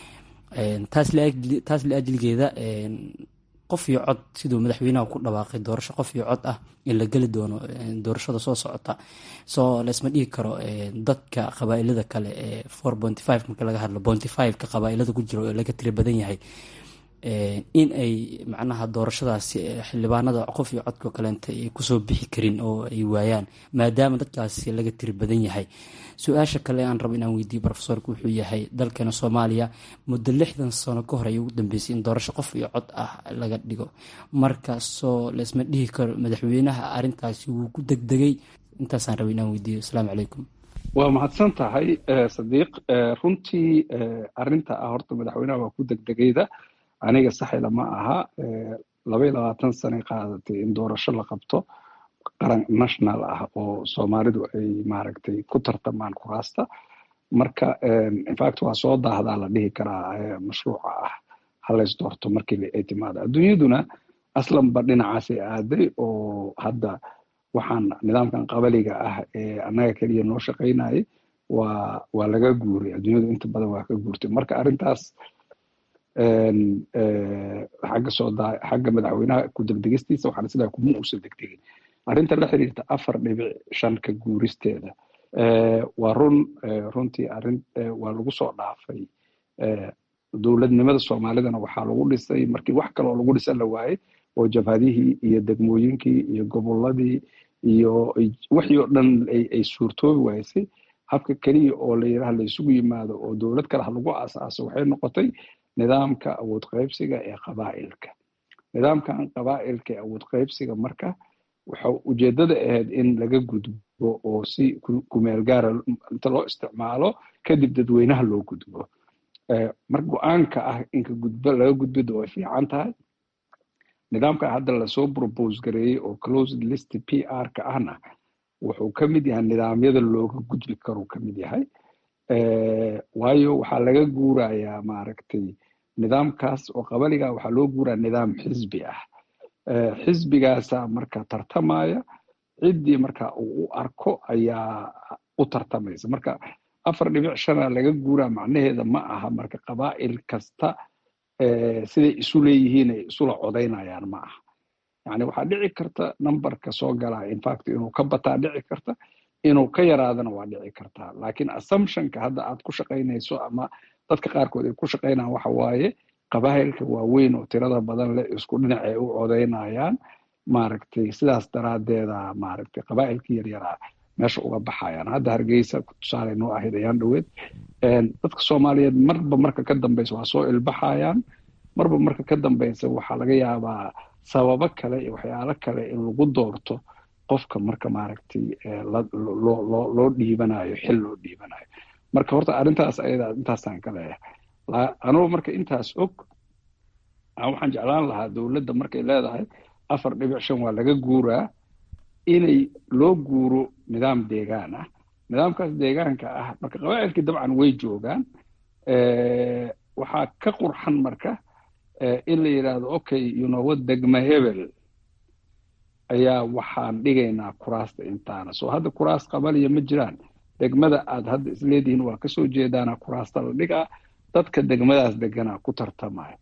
Speaker 16: taas liajligeeda qof iyo cod siduu madaxweynaha ku dhawaaqay doorasho qof iyo cod ah in la geli doono doorashada soo socota soo laysma dhigi karo dadka qabaailada kale ee four pointy five marka laga hadlo pointy five-ka qabaailada ku jiro ee laga tiri badan yahay in ay macnaha doorashadaasi xildhibaanada qof iyo codka kaleenta ay kusoo bixi karin oo ay waayaan maadaama dadkaasi laga tiri badan yahay su-aasha kale aan rabo inaan weydiiyo rofesorka wuxuu yahay dalkeena soomaaliya muddo lixdan sano ka hor ayay ugu dambeysay in doorasho qof iyo cod ah laga dhigo marka soo laysma dhihi karo madaxweynaha arintaasi wuu ku degdegay intaasaan rabo inaan weydiiyo asalaamu calaykum
Speaker 3: waa mahadsan tahay sadiiq runtii arinta ah horta madaxweynaha waa ku degdegayda aniga saxila ma aha laba iyo labaatan sanay qaadatay in doorasho la qabto qaran national ah oo soomaalidu ay maaragtay ku tartamaan kuraasta marka infact waa soo daahdaa la dhihi karaa mashruuca ah halays doorto markii ay timaado adduunyaduna aslanba dhinacaasay aaday oo hadda waxaan nidaamkan qabaliga ah ee annaga keliya noo shaqaynayay waa waa laga guuray adduunyadu inta badan waa ka guurtay marka arrintaas xagga soo daa xagga madaxweynaha ku degdegistiisa waxaan sidaa kuma uusan degdegin arrinta la xiriirta afar dhibic shan ka guuristeeda waa run runtii arrin waa lagu soo dhaafay dowladnimada soomaalidana waxaa lagu dhisay markii wax kaloo lagu dhisan la waayey oo jabhadihii iyo degmooyinkii iyo gobolladii iyo wixii oo dhan ay suurtoobi waysay habka keliya oo la yidhaha la isugu yimaado oo dowlad kale ha lagu aasaaso waxay noqotay nidaamka awood qaybsiga ee qabaa'ilka nidaamkan qabaa'ilka ee awood qaybsiga marka waxa ujeeddada ahayd in laga gudbo oo si kumeel gaara inta loo isticmaalo kadib dadweynaha loo gudbo marka go-aanka ah inka gudbo laga gudbida way fiican tahay nidaamka hadda lasoo propose gareeyey oo closed list p r ka ahna wuxuu ka mid yahay nidaamyada looga gudbi karuu ka mid yahay waayo waxaa laga guurayaa maaragtay nidaamkaas oo qabaliga waxaa loo guuraya nidaam xisbi ah xisbigaasa marka tartamaya ciddii marka uu u arko ayaa u tartamaysa marka afar dhibic shana laga guuraa macnaheeda ma aha marka qabaa'il kasta siday isu leeyihiin ay isula codaynayaan ma aha yani waxaa dhici karta numberka soo galaa infact inuu ka bataa dhici karta inuu ka yaraadana waa dhici kartaa laakiin assumptionka hadda aad ku shaqaynayso ama dadka qaarkood ay ku shaqaynayaan waxa waaye qabaa'ilka waaweyn oo tirada badan leh isku dhinac ay u codaynayaan maaragtay sidaas daraaddeeda maaragtay qabaa'ilkii yaryaraa meesha uga baxayaan hadda hargeysa tusaale noo ahayd ayaan dhoweed dadka soomaaliyeed marba marka ka dambeysa waa soo ilbaxayaan marba marka ka dambeysa waxaa laga yaabaa sababo kale iyo waxyaalo kale in lagu doorto qofka marka maaragtay loo dhiibanayo xil loo dhiibanayo marka horta arrintaas ayada intaasaan ka leeyahay anugu marka intaas og waxaan jeclaan lahaa dowladda markay leedahay afar dhibic shan waa laga guuraa inay loo guuro nidaam deegaan ah nidaamkaas deegaanka ah marka qabaa'ilkii dabcan way joogaan waxaa ka qurxan marka in la yidhaahdo okay yunowa degma hebel ayaa waxaan dhigaynaa kuraasta intaana soo hadda kuraas qabaliya ma jiraan degmada aad hadda isleedihiin waa kasoo jeedaana kuraasta la dhigaa dadka degmadaas deganaa ku tartamaya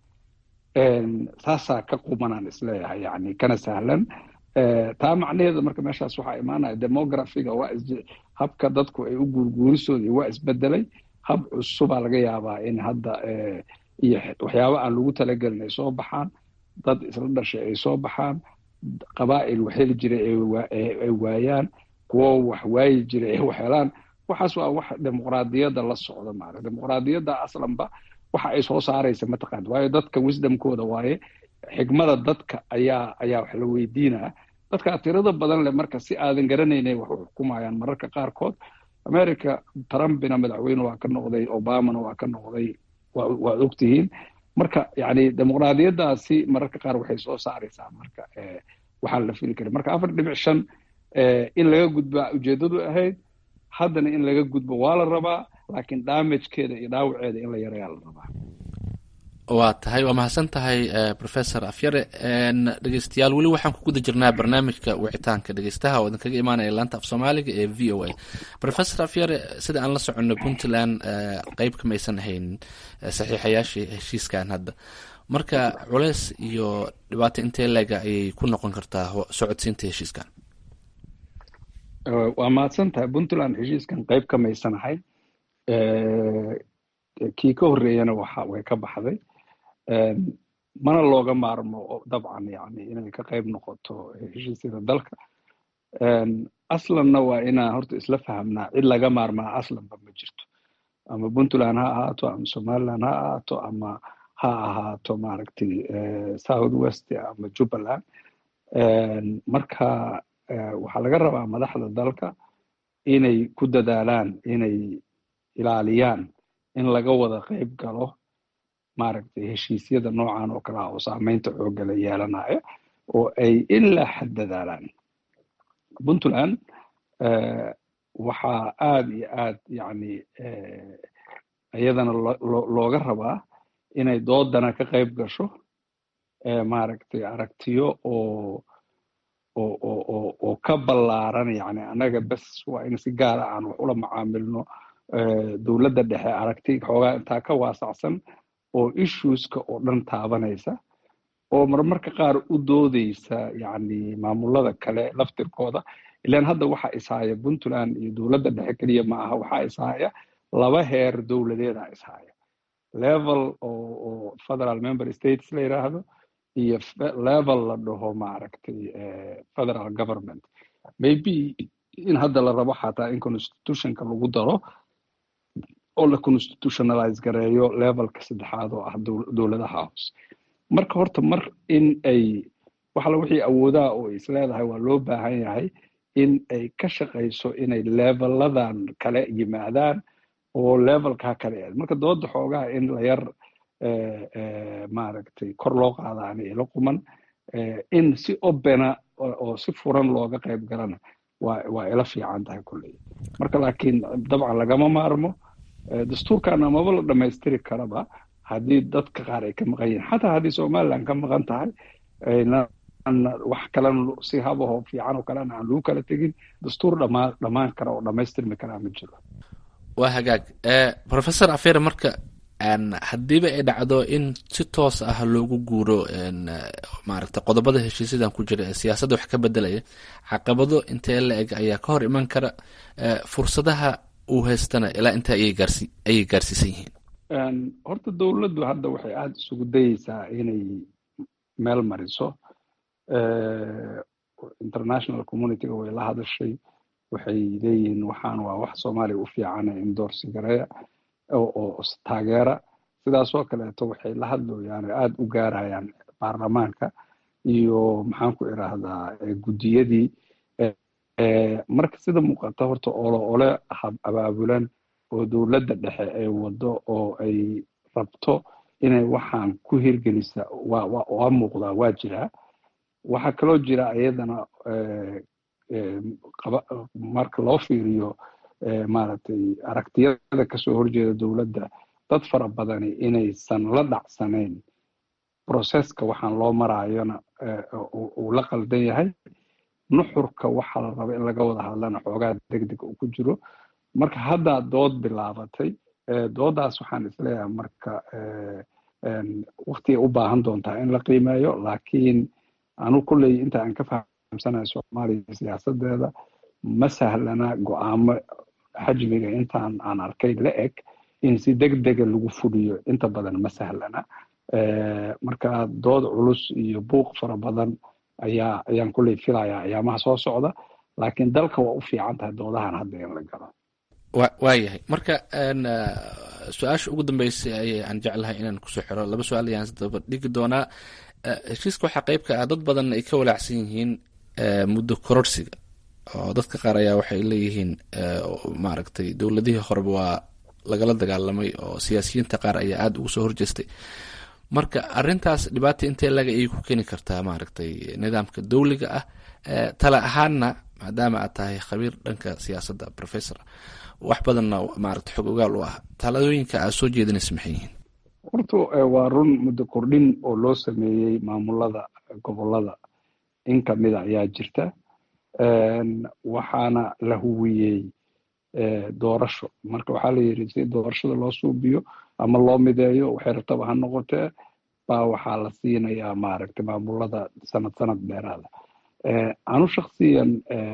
Speaker 3: saasaa ka qumanaan isleeyahay yani kana sahlan taa macnaheeda marka meeshaas waxaa imaanaya demografiga waa is habka dadku ay u guurguurisooda waa isbedelay hab cusubaa laga yaabaa in hadda iyo waxyaaba aan lagu talagelin ay soo baxaan dad isla dhashay ay soo baxaan qabaa'il wax heli jiray ay waayaan kuwo wax waayi jiray ay waxhelaan waxaas waa wax dimuqraadiyadda la socda maarata dimuqraadiyadda aslanba waxa ay soo saaraysa mataqaana waayo dadka wisdomkooda waaye xigmada dadka ayaa ayaa wax la weydiinaa dadkaa tirada badan leh marka si aadan garanaynay wax u xukumayaan mararka qaarkood america trumpina madaxweyne waa ka noqday obamana waa ka noqday waad ogtihiin marka yani dimuqraadiyaddaasi mararka qaar waxay soo saaraysaa marka waxaan la fili karin marka afar dhibic shan in laga gudbaa ujeeddadu ahayd haddana in laga gudbo waa la rabaa laakiin damagekeeda iyo dhaawaceeda in la yarayaa la rabaa
Speaker 15: waa tahay waa mahadsan tahay professor afyare dhegeystayaal weli waxaan ku guda jirnaa barnaamijka wicitaanka dhegeystaha oo idinkaga imaanaya laanta af soomaaliga ee v o a professor afyare sida aan la soconno puntland qeyb kamaysan ahayn saxiixayaashii heshiiskan hadda marka culeys iyo dhibaato intee leega ayay ku noqon kartaa socodsiinta heshiiskan
Speaker 3: waa mahadsan tahay puntland heshiiskan qeyb kamaysan ahayn kii ka horreeyana waxa way ka baxday mana looga maarmo dabcan yani inay ka qayb noqoto heshiisyada dalka aslanna waa inaan horta isla fahamnaa cid laga maarmaa aslanba ma jirto ama puntland ha ahaato ama somaliland ha ahaato ama ha ahaato maaragtay south west ama jubbaland marka waxaa laga rabaa madaxda dalka inay ku dadaalaan inay ilaaliyaan in laga wada qayb galo maaragtay heshiisyada noocan oo kale ah oo saameynta xoogga la yeelanaya oo ay ilaa xad dadaalaan puntland waxaa aada iyo aad yani iyadana looga rabaa inay doodana ka qayb gasho maaragtay aragtiyo oo oo oo oo oo ka ballaaran yani annaga bes waa in si gaara aan wax ula macaamilno dowladda dhexe aragti xoogaa intaa ka waasacsan oo issueska oo dhan taabanaysa oo marmarka qaar u doodeysa yacni maamulada kale laftirkooda ilaan hadda waxaa ishaya puntland iyo dowladda dhexe keliya ma aha waxaa ishaya laba heer dowladeeda ishaya level oo oo federal member states la yiraahdo iyo level la dhaho maaragtay federal government maybe in hadda la rabo xataa in constitutionka lagu daro oo la constitutionalize gareeyo levelka saddexaad oo ah dowladaha hoose marka horta mar in ay waxala wixii awoodaha oo is leedahay waa loo baahan yahay in ay ka shaqayso inay leveladan kale yimaadaan oo levelkaa kale aad marka dooda xoogaha in la yar maaragtay kor loo qaadaana ila quman in si obena oo si furan looga qayb galana waa waa ila fiican tahay kulley marka laakiin dabcan lagama maarmo dastuurkana maba la dhammaystiri karaba haddii dadka qaar ay ka maqan yihiin xataa haddii somaliland ka maqan tahay wax kalena si habahoo fiican oo kalena aan lagu kala tegin dastuur dhamaa dhammaan kara oo dhammaystirmi karaa ma jiro
Speaker 15: waa hagaag professor afeere marka haddiiba ay dhacdo in si toos ah loogu guuro maaragta qodobada heshiisyadan ku jira ee siyaasadda wax ka bedelaya caqabado intee la eg ayaa ka hor iman kara fursadaha uu haystana ilaa intaa ayay gaarsi ayay gaarsiisan yihiin
Speaker 3: horta dowladdu hadda waxay aada isugu dayeysaa inay meel mariso international communityga way la hadashay waxay leeyihiin waxaan waa wax soomaaliya u fiicana indoorsi gareeya oo taageera sidaasoo kaleeto waxay la hadlayaan oo aada u gaarayaan baarlamaanka iyo maxaan ku idhaahdaa guddiyadii marka sida muuqata horta olo ole abaabulan oo dowladda dhexe ay wado oo ay rabto inay waxaan ku hirgelisa waa waa muuqdaa waa jiraa waxaa kaloo jira iyadana marka loo fiiriyo maaragtay aragtiyada kasoo horjeeda dowladda dad fara badani inaysan la dhacsanayn processka waxaan loo maraayona uu la qaldan yahay nuxurka waxaa la raba in laga wada hadlana xoogaa degdeg uu ku jiro marka haddaa dood bilaabatay doodaas waxaan isleeyahay marka waktigay u baahan doontaa in la qiimeeyo laakiin anu kulley inta aan ka fahamsanahay soomaaliya siyaasadeeda ma sahlana go-aamo xajmiga intaan aan arkay la eg in si degdega lagu fuliyo inta badan ma sahlana marka dood culus iyo buuq fara badan ayaa ayaan kulley filayaa ayaamaha soo socda laakiin dalka waa u fiican tahay doodahan hadda in la galo
Speaker 15: wa waayahay marka su-aasha ugu dambeysay ayay aan jeclahay inaan kusoo xiro laba su-aal ayaan isdaba dhigi doonaa heshiiska waxaa qeyb ka ah dad badan ay ka walaacsan yihiin muddo kororsiga oo dadka qaar ayaa waxay leeyihiin maaragtay dowladihii horeba waa lagala dagaalamay oo siyaasiyiinta qaar ayaa aada ugu soo horjeestay marka arintaas dhibaata intee laga ayay ku keeni kartaa maaragtay nidaamka dowliga ah tale ahaanna maadaama aad tahay khabiir dhanka siyaasadda professor wax badanna maaragta xog ogaal u ah taladooyinka aad soo jeedinaysa maxay yihiin
Speaker 3: horta waa run muddo kordhin oo loo sameeyey maamulada gobolada in kamida ayaa jirta waxaana la huwiyey doorasho marka waxaa la yidhi si doorashada loo suubiyo ama loo mideeyo waxay rabtaba ha noqotee baa waxaa la siinayaa maaragtay maamulada sanad sanad dheeraada anu shaksiyan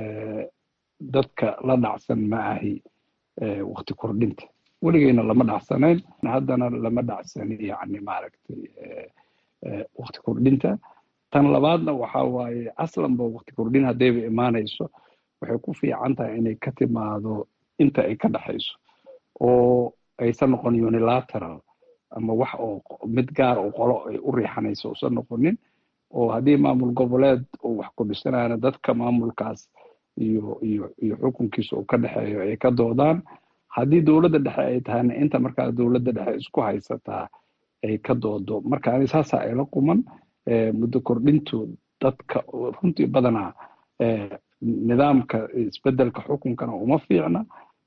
Speaker 3: dadka la dhacsan ma ahi wakti kordhinta weligeyna lama dhacsanayn haddana lama dhacsani yani maaragtay wakti kordhinta tan labaadna waxa waaye aslanba wakti kordhin haddayba imaanayso waxay ku fiican tahay inay ka timaado inta ay ka dhexayso oo aysan noqon unilateral ama wax oo mid gaar oo qolo ay u riixanayso usan noqonin oo haddii maamul goboleed uu wax kordhisanayana dadka maamulkaas iyo iyo iyo xukunkiisa uu ka dhexeeyo ay ka doodaan haddii dowladda dhexe ay tahayna inta markaa dowladda dhexe isku haysataa ay ka doodo marka ani saasa ayla quman muddo kordhintu dadka runtii badanaa nidaamka isbedelka xukunkana uma fiicna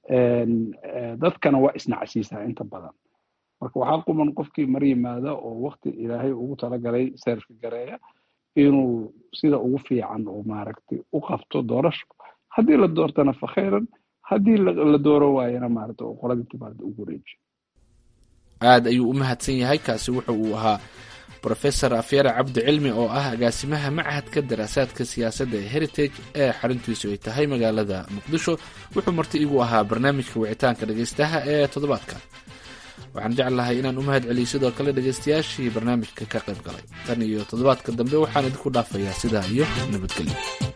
Speaker 3: dadkana waa isnacsiisaa inta badan marka waxaa quman qofkii mar yimaada oo wakti ilaahay ugu talagalay seerfi gareeya inuu sida ugu fiican oo maaragtay u qabto doorasho haddii la doortana fakhayran haddii la dooro waayana maarata oo qoladii timaada ugu wareejiyo
Speaker 15: aad ayuu u mahadsan yahay kaasi wuxa uu ahaa brofesor afyare cabdi cilmi oo ah agaasimaha machadka daraasaadka siyaasadda ee heritage ee xaruntiisu ay tahay magaalada muqdisho wuxuu marti igu ahaa barnaamijka wicitaanka dhegaystaha ee toddobaadka waxaan jeclahay inaan u mahad celiyo sidoo kale dhegaystayaashii barnaamijka ka qayb galay tan iyo toddobaadka dambe waxaan idinku dhaafayaa sidaa iyo nabadgelyo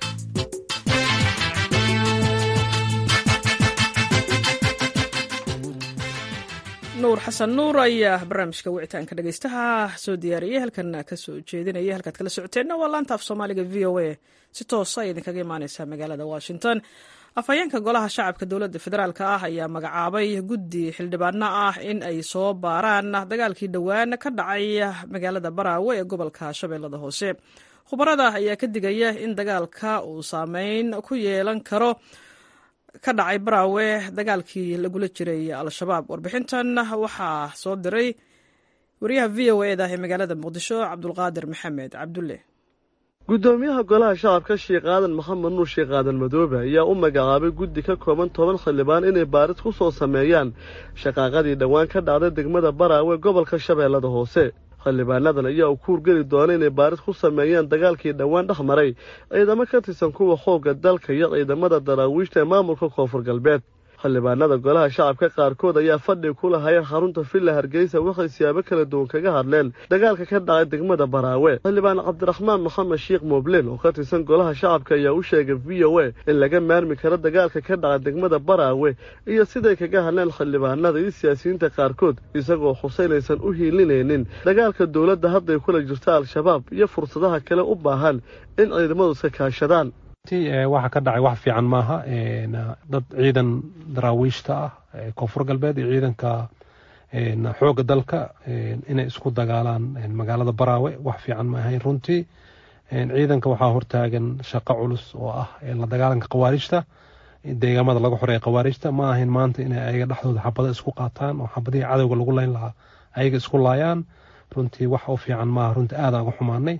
Speaker 1: nuur xasan nuur ayaa barnaamijka wicitaanka dhegaystaha soo diyaariyey halkan kasoo jeedinaya halkaad kala socoteenna waa laanta af soomaaliga v o a si toosa ay idinkaga imaaneysaa magaalada washington afhayeenka golaha shacabka dowladda federaalk ah ayaa magacaabay guddi xildhibaano ah in ay soo baaraan dagaalkii dhowaan ka dhacay magaalada baraawe ee gobolka shabeellada hoose khubarada ayaa ka digaya in dagaalka uu saameyn ku yeelan karo ka dhacay baraawe dagaalkii lagula jiray al-shabaab warbixintan waxaa soo diray wariyaha v o eda ee magaalada muqdisho cabdulqaadir maxamed cabdulle
Speaker 17: guddoomiyaha golaha shacabka sheekh aadan maxamed nuur sheekh aadan madoobe ayaa u magacaabay guddi ka kooban toban xildhibaan inay baaris ku soo sameeyaan shaqaaqadii dhowaan ka dhacday degmada baraawe gobolka shabeellada hoose xildhibaanadan ayaa u kuurgeli doona inay baaris ku sameeyaan dagaalkii dhowaan dhex maray ciidamo ka tirsan kuwa xoogga dalka iyo ciidamada daraawiishta ee maamulka koonfur galbeed xildhibaanada golaha shacabka qaarkood ayaa fadhi ku lahayeen xarunta villa hargeysa waxay siyaabo kala duwan kaga hadleen dagaalka ka dhacay degmada baraawe xildhibaan cabdiraxmaan maxamed sheekh mooblen oo ka tirsan golaha shacabka ayaa u sheegay v o a in laga maarmi karo dagaalka ka dhacay degmada baraawe iyo siday kaga hadleen xildhibaanada iyo siyaasiyiinta qaarkood isagoo xuseynaysan u hiilinaynin dagaalka dowladda hadday kula jirto al-shabaab iyo fursadaha kale u baahan in ciidamadu iska kaashadaan
Speaker 18: waxa ka dhacay wax fiican maaha dad ciidan daraawiishta ah koonfur galbeed iyo ciidanka xoogga dalka inay isku dagaalaan magaalada baraawe wax fiican ma ahayn runtii ciidanka waxaa hortaagan shaqo culus oo ah la dagaalanka khawaarijta deegaamada laga xoreeya khawaarijta ma ahayn maanta inay ayaga dhexdooda xabado isku qaataan oo xabadihii cadowga lagu layn lahaa ayaga isku laayaan runtii wax u fiican maaha runtii aadaan uga xumaanay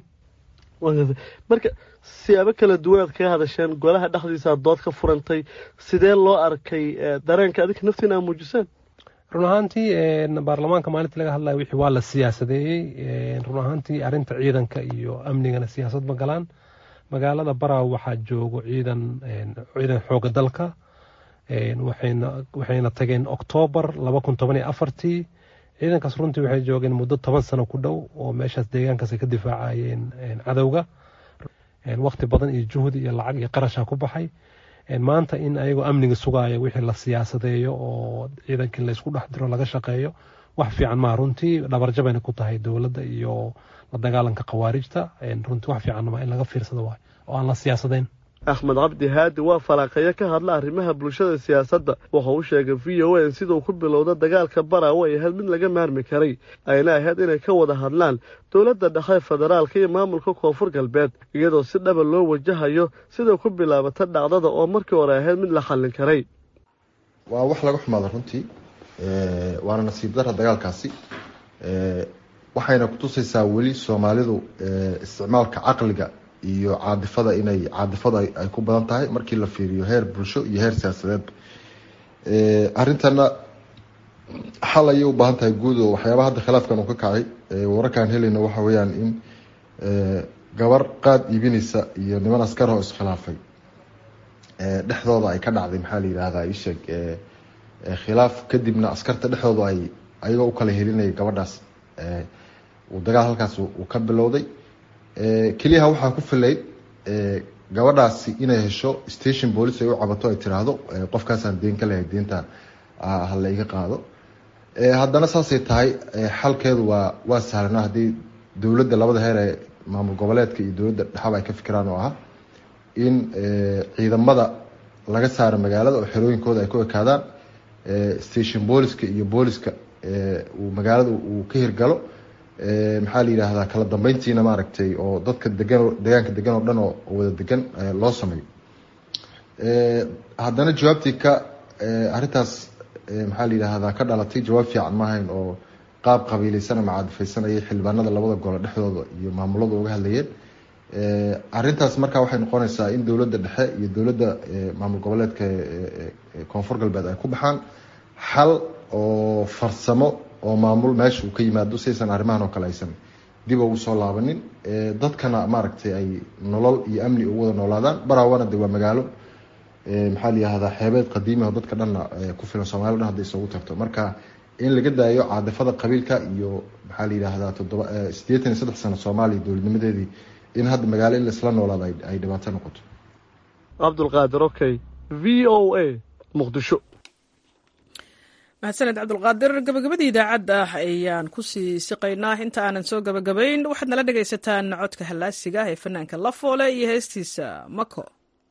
Speaker 17: marka siyaabo kala duwanaad kaga hadasheen golaha dhexdiisa dood ka furantay sidee loo arkay dareenka adinka naftiina aa muujiseen
Speaker 18: run ahaantii baarlamaanka maalintii laga hadlaya wixii waa la siyaasadeeyey run ahaantii arrinta ciidanka iyo amnigana siyaasad ma galaan magaalada baraaw waxaa joogo ciidan ciidan xooga dalka waxayna tageen oktoobar laba kun toban iyo afartii ciidankaas runtii waxay joogeen muddo toban sano ku dhow oo meeshaas deegaankaas ay ka difaacayeen cadowga waqti badan iyo juhdi iyo lacag iyo qarasha ku baxay maanta in ayagoo amniga sugaaya wixii la siyaasadeeyo oo ciidankii laysku dhex diro laga shaqeeyo wax fiican maa runtii dhabarjabayna ku tahay dowladda iyo la dagaalanka khawaarijta runtii wax fiican maa in laga fiirsado waay oo aan la siyaasadayn
Speaker 17: axmed cabdi haadi waa falaaqeeyo ka hadla arrimaha bulshada siyaasadda wuxuu u sheegay v o a in siduu ku bilowda dagaalka baraawe ay ahayd mid laga maarmi karay ayna ahayd inay ka wada hadlaan dowladda dhexe federaalka iyo maamulka koonfur galbeed iyadoo si dhaba loo wajahayo siday ku bilaabata dhacdada oo markii hore ahayd mid la xallin karay
Speaker 19: waa wax laga xumaada runtii waana nasiib dara dagaalkaasi waxayna kutusaysaa weli soomaalidu isticmaalka caqliga iyo caadifada inay caadifada ay ku badan tahay markii la fiiriyo heer bulsho iyo heer siyaasadeed arrintana xal ayay u baahan tahay guud oo waxyaabaha hadda khilaafkan uu ka kacay wararkaan helayna waxa weeyaan in gabar qaad iibinaysa iyo niman askar oo iskhilaafay dhexdooda ay ka dhacday maxaa la yidhahdaa isheeg khilaaf kadibna askarta dhexdooda ay ayagoo u kala helinayay gabadhaas uu dagaal halkaas uu ka bilowday keliyaha waxaa ku filay gabadhaasi inay hesho station police ay u cabato ay tiraahdo qofkaasaan deen ka lehay deenta hala iga qaado haddana saasay tahay xalkeedu waa waa sahlana haddii dowladda labada heer ee maamul goboleedka iyo dowladda dhexaba ay ka fikiraan oo ah in ciidamada laga saaro magaalada oo xerooyinkooda ay ku ekaadaan station booliska iyo booliska uu magaalada uu ka hirgalo maxaa la yidhaahdaa kala dambeyntiina maaragtay oo dadka degan deegaanka degan oo dhan oo wada degan loo sameeyo haddana jawaabtii ka arrintaas maxaa la yidhaahdaa ka dhalatay jawaab fiican maahayn oo qaab qabiileysan ama caadifeysan ayay xildhibaanada labada gole dhexdooda iyo maamulada uga hadlayeen arintaas marka waxay noqonaysaa in dowladda dhexe iyo dowladda maamul goboleedka koonfur galbeed ay ku baxaan xal oo farsamo oo maamul meesha uu ka yimaado saysan arrimahan oo kale aysan dib ugu soo laabanin dadkana maaragtay ay nolol iyo amni ugu wada noolaadaan baraawana de waa magaalo maxaa la yihahdaa xeebeed qadiimi oo dadka dhanna ku filan soomaliya dhan hadday isugu tagto marka in laga daayo caadifada qabiilka iyo maxaa la yidhaahdaa toddoba siddeetan iyo saddex sano soomaaliya dowladnimadeedii in hadda magaalo in laisla noolaado ay dhibaato noqoto
Speaker 17: cabdulqaadir okay v o a muqdisho
Speaker 1: mahadsaned cabdulqaadir gabagabadii idaacadda ayaan kusii siqaynaa inta aanan soo gabagabayn waxaad nala dhegaysataan codka hallaasiga ah ee fanaanka lafoole iyo heestiisa mako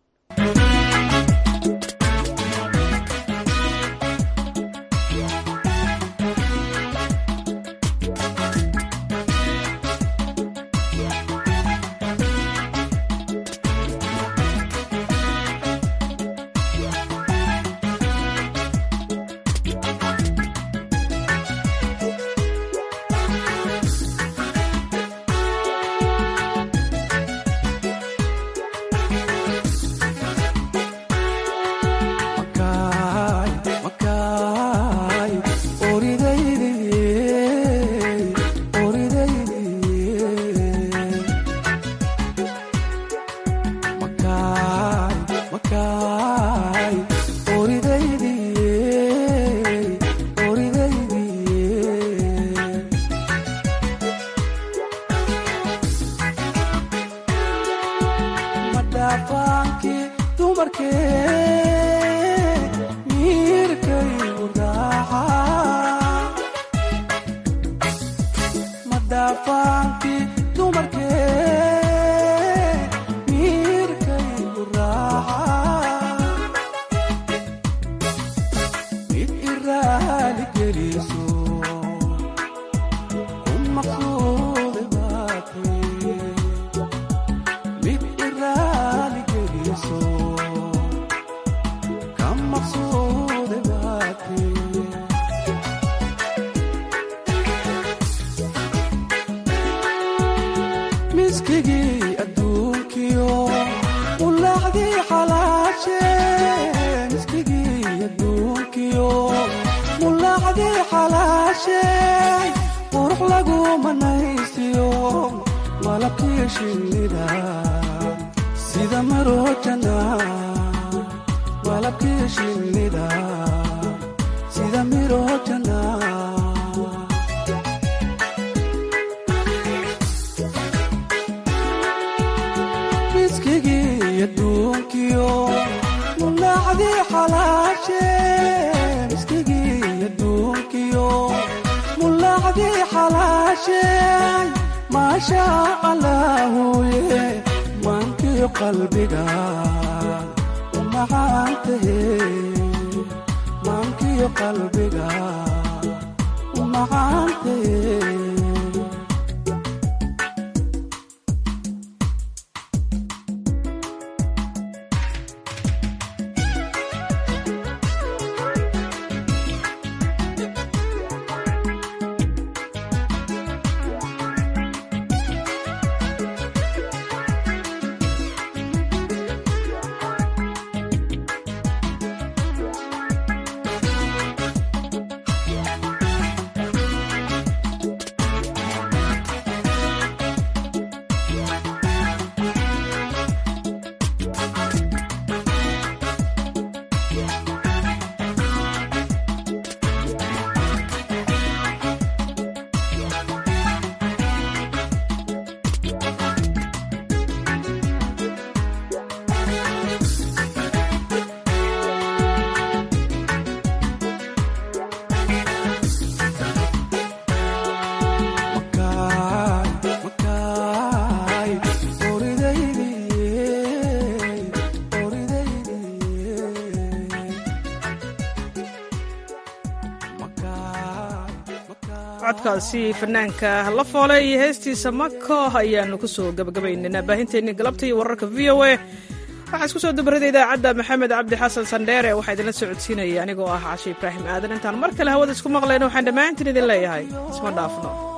Speaker 1: codkaasi fanaanka la foole iyo heestiisa mako ayaanu kusoo gabagabaynaynaa baahinteennii galabta iyo wararka v o a waxaa isku soo dabarada idaacadda maxamed cabdi xasan sandheere waxaa idinla socodsiinaya anigoo ah cashe ibraahim aadan intaan mar kale hawada isku maqlayno waxaan dhammaantiin idin leeyahay isma dhaafno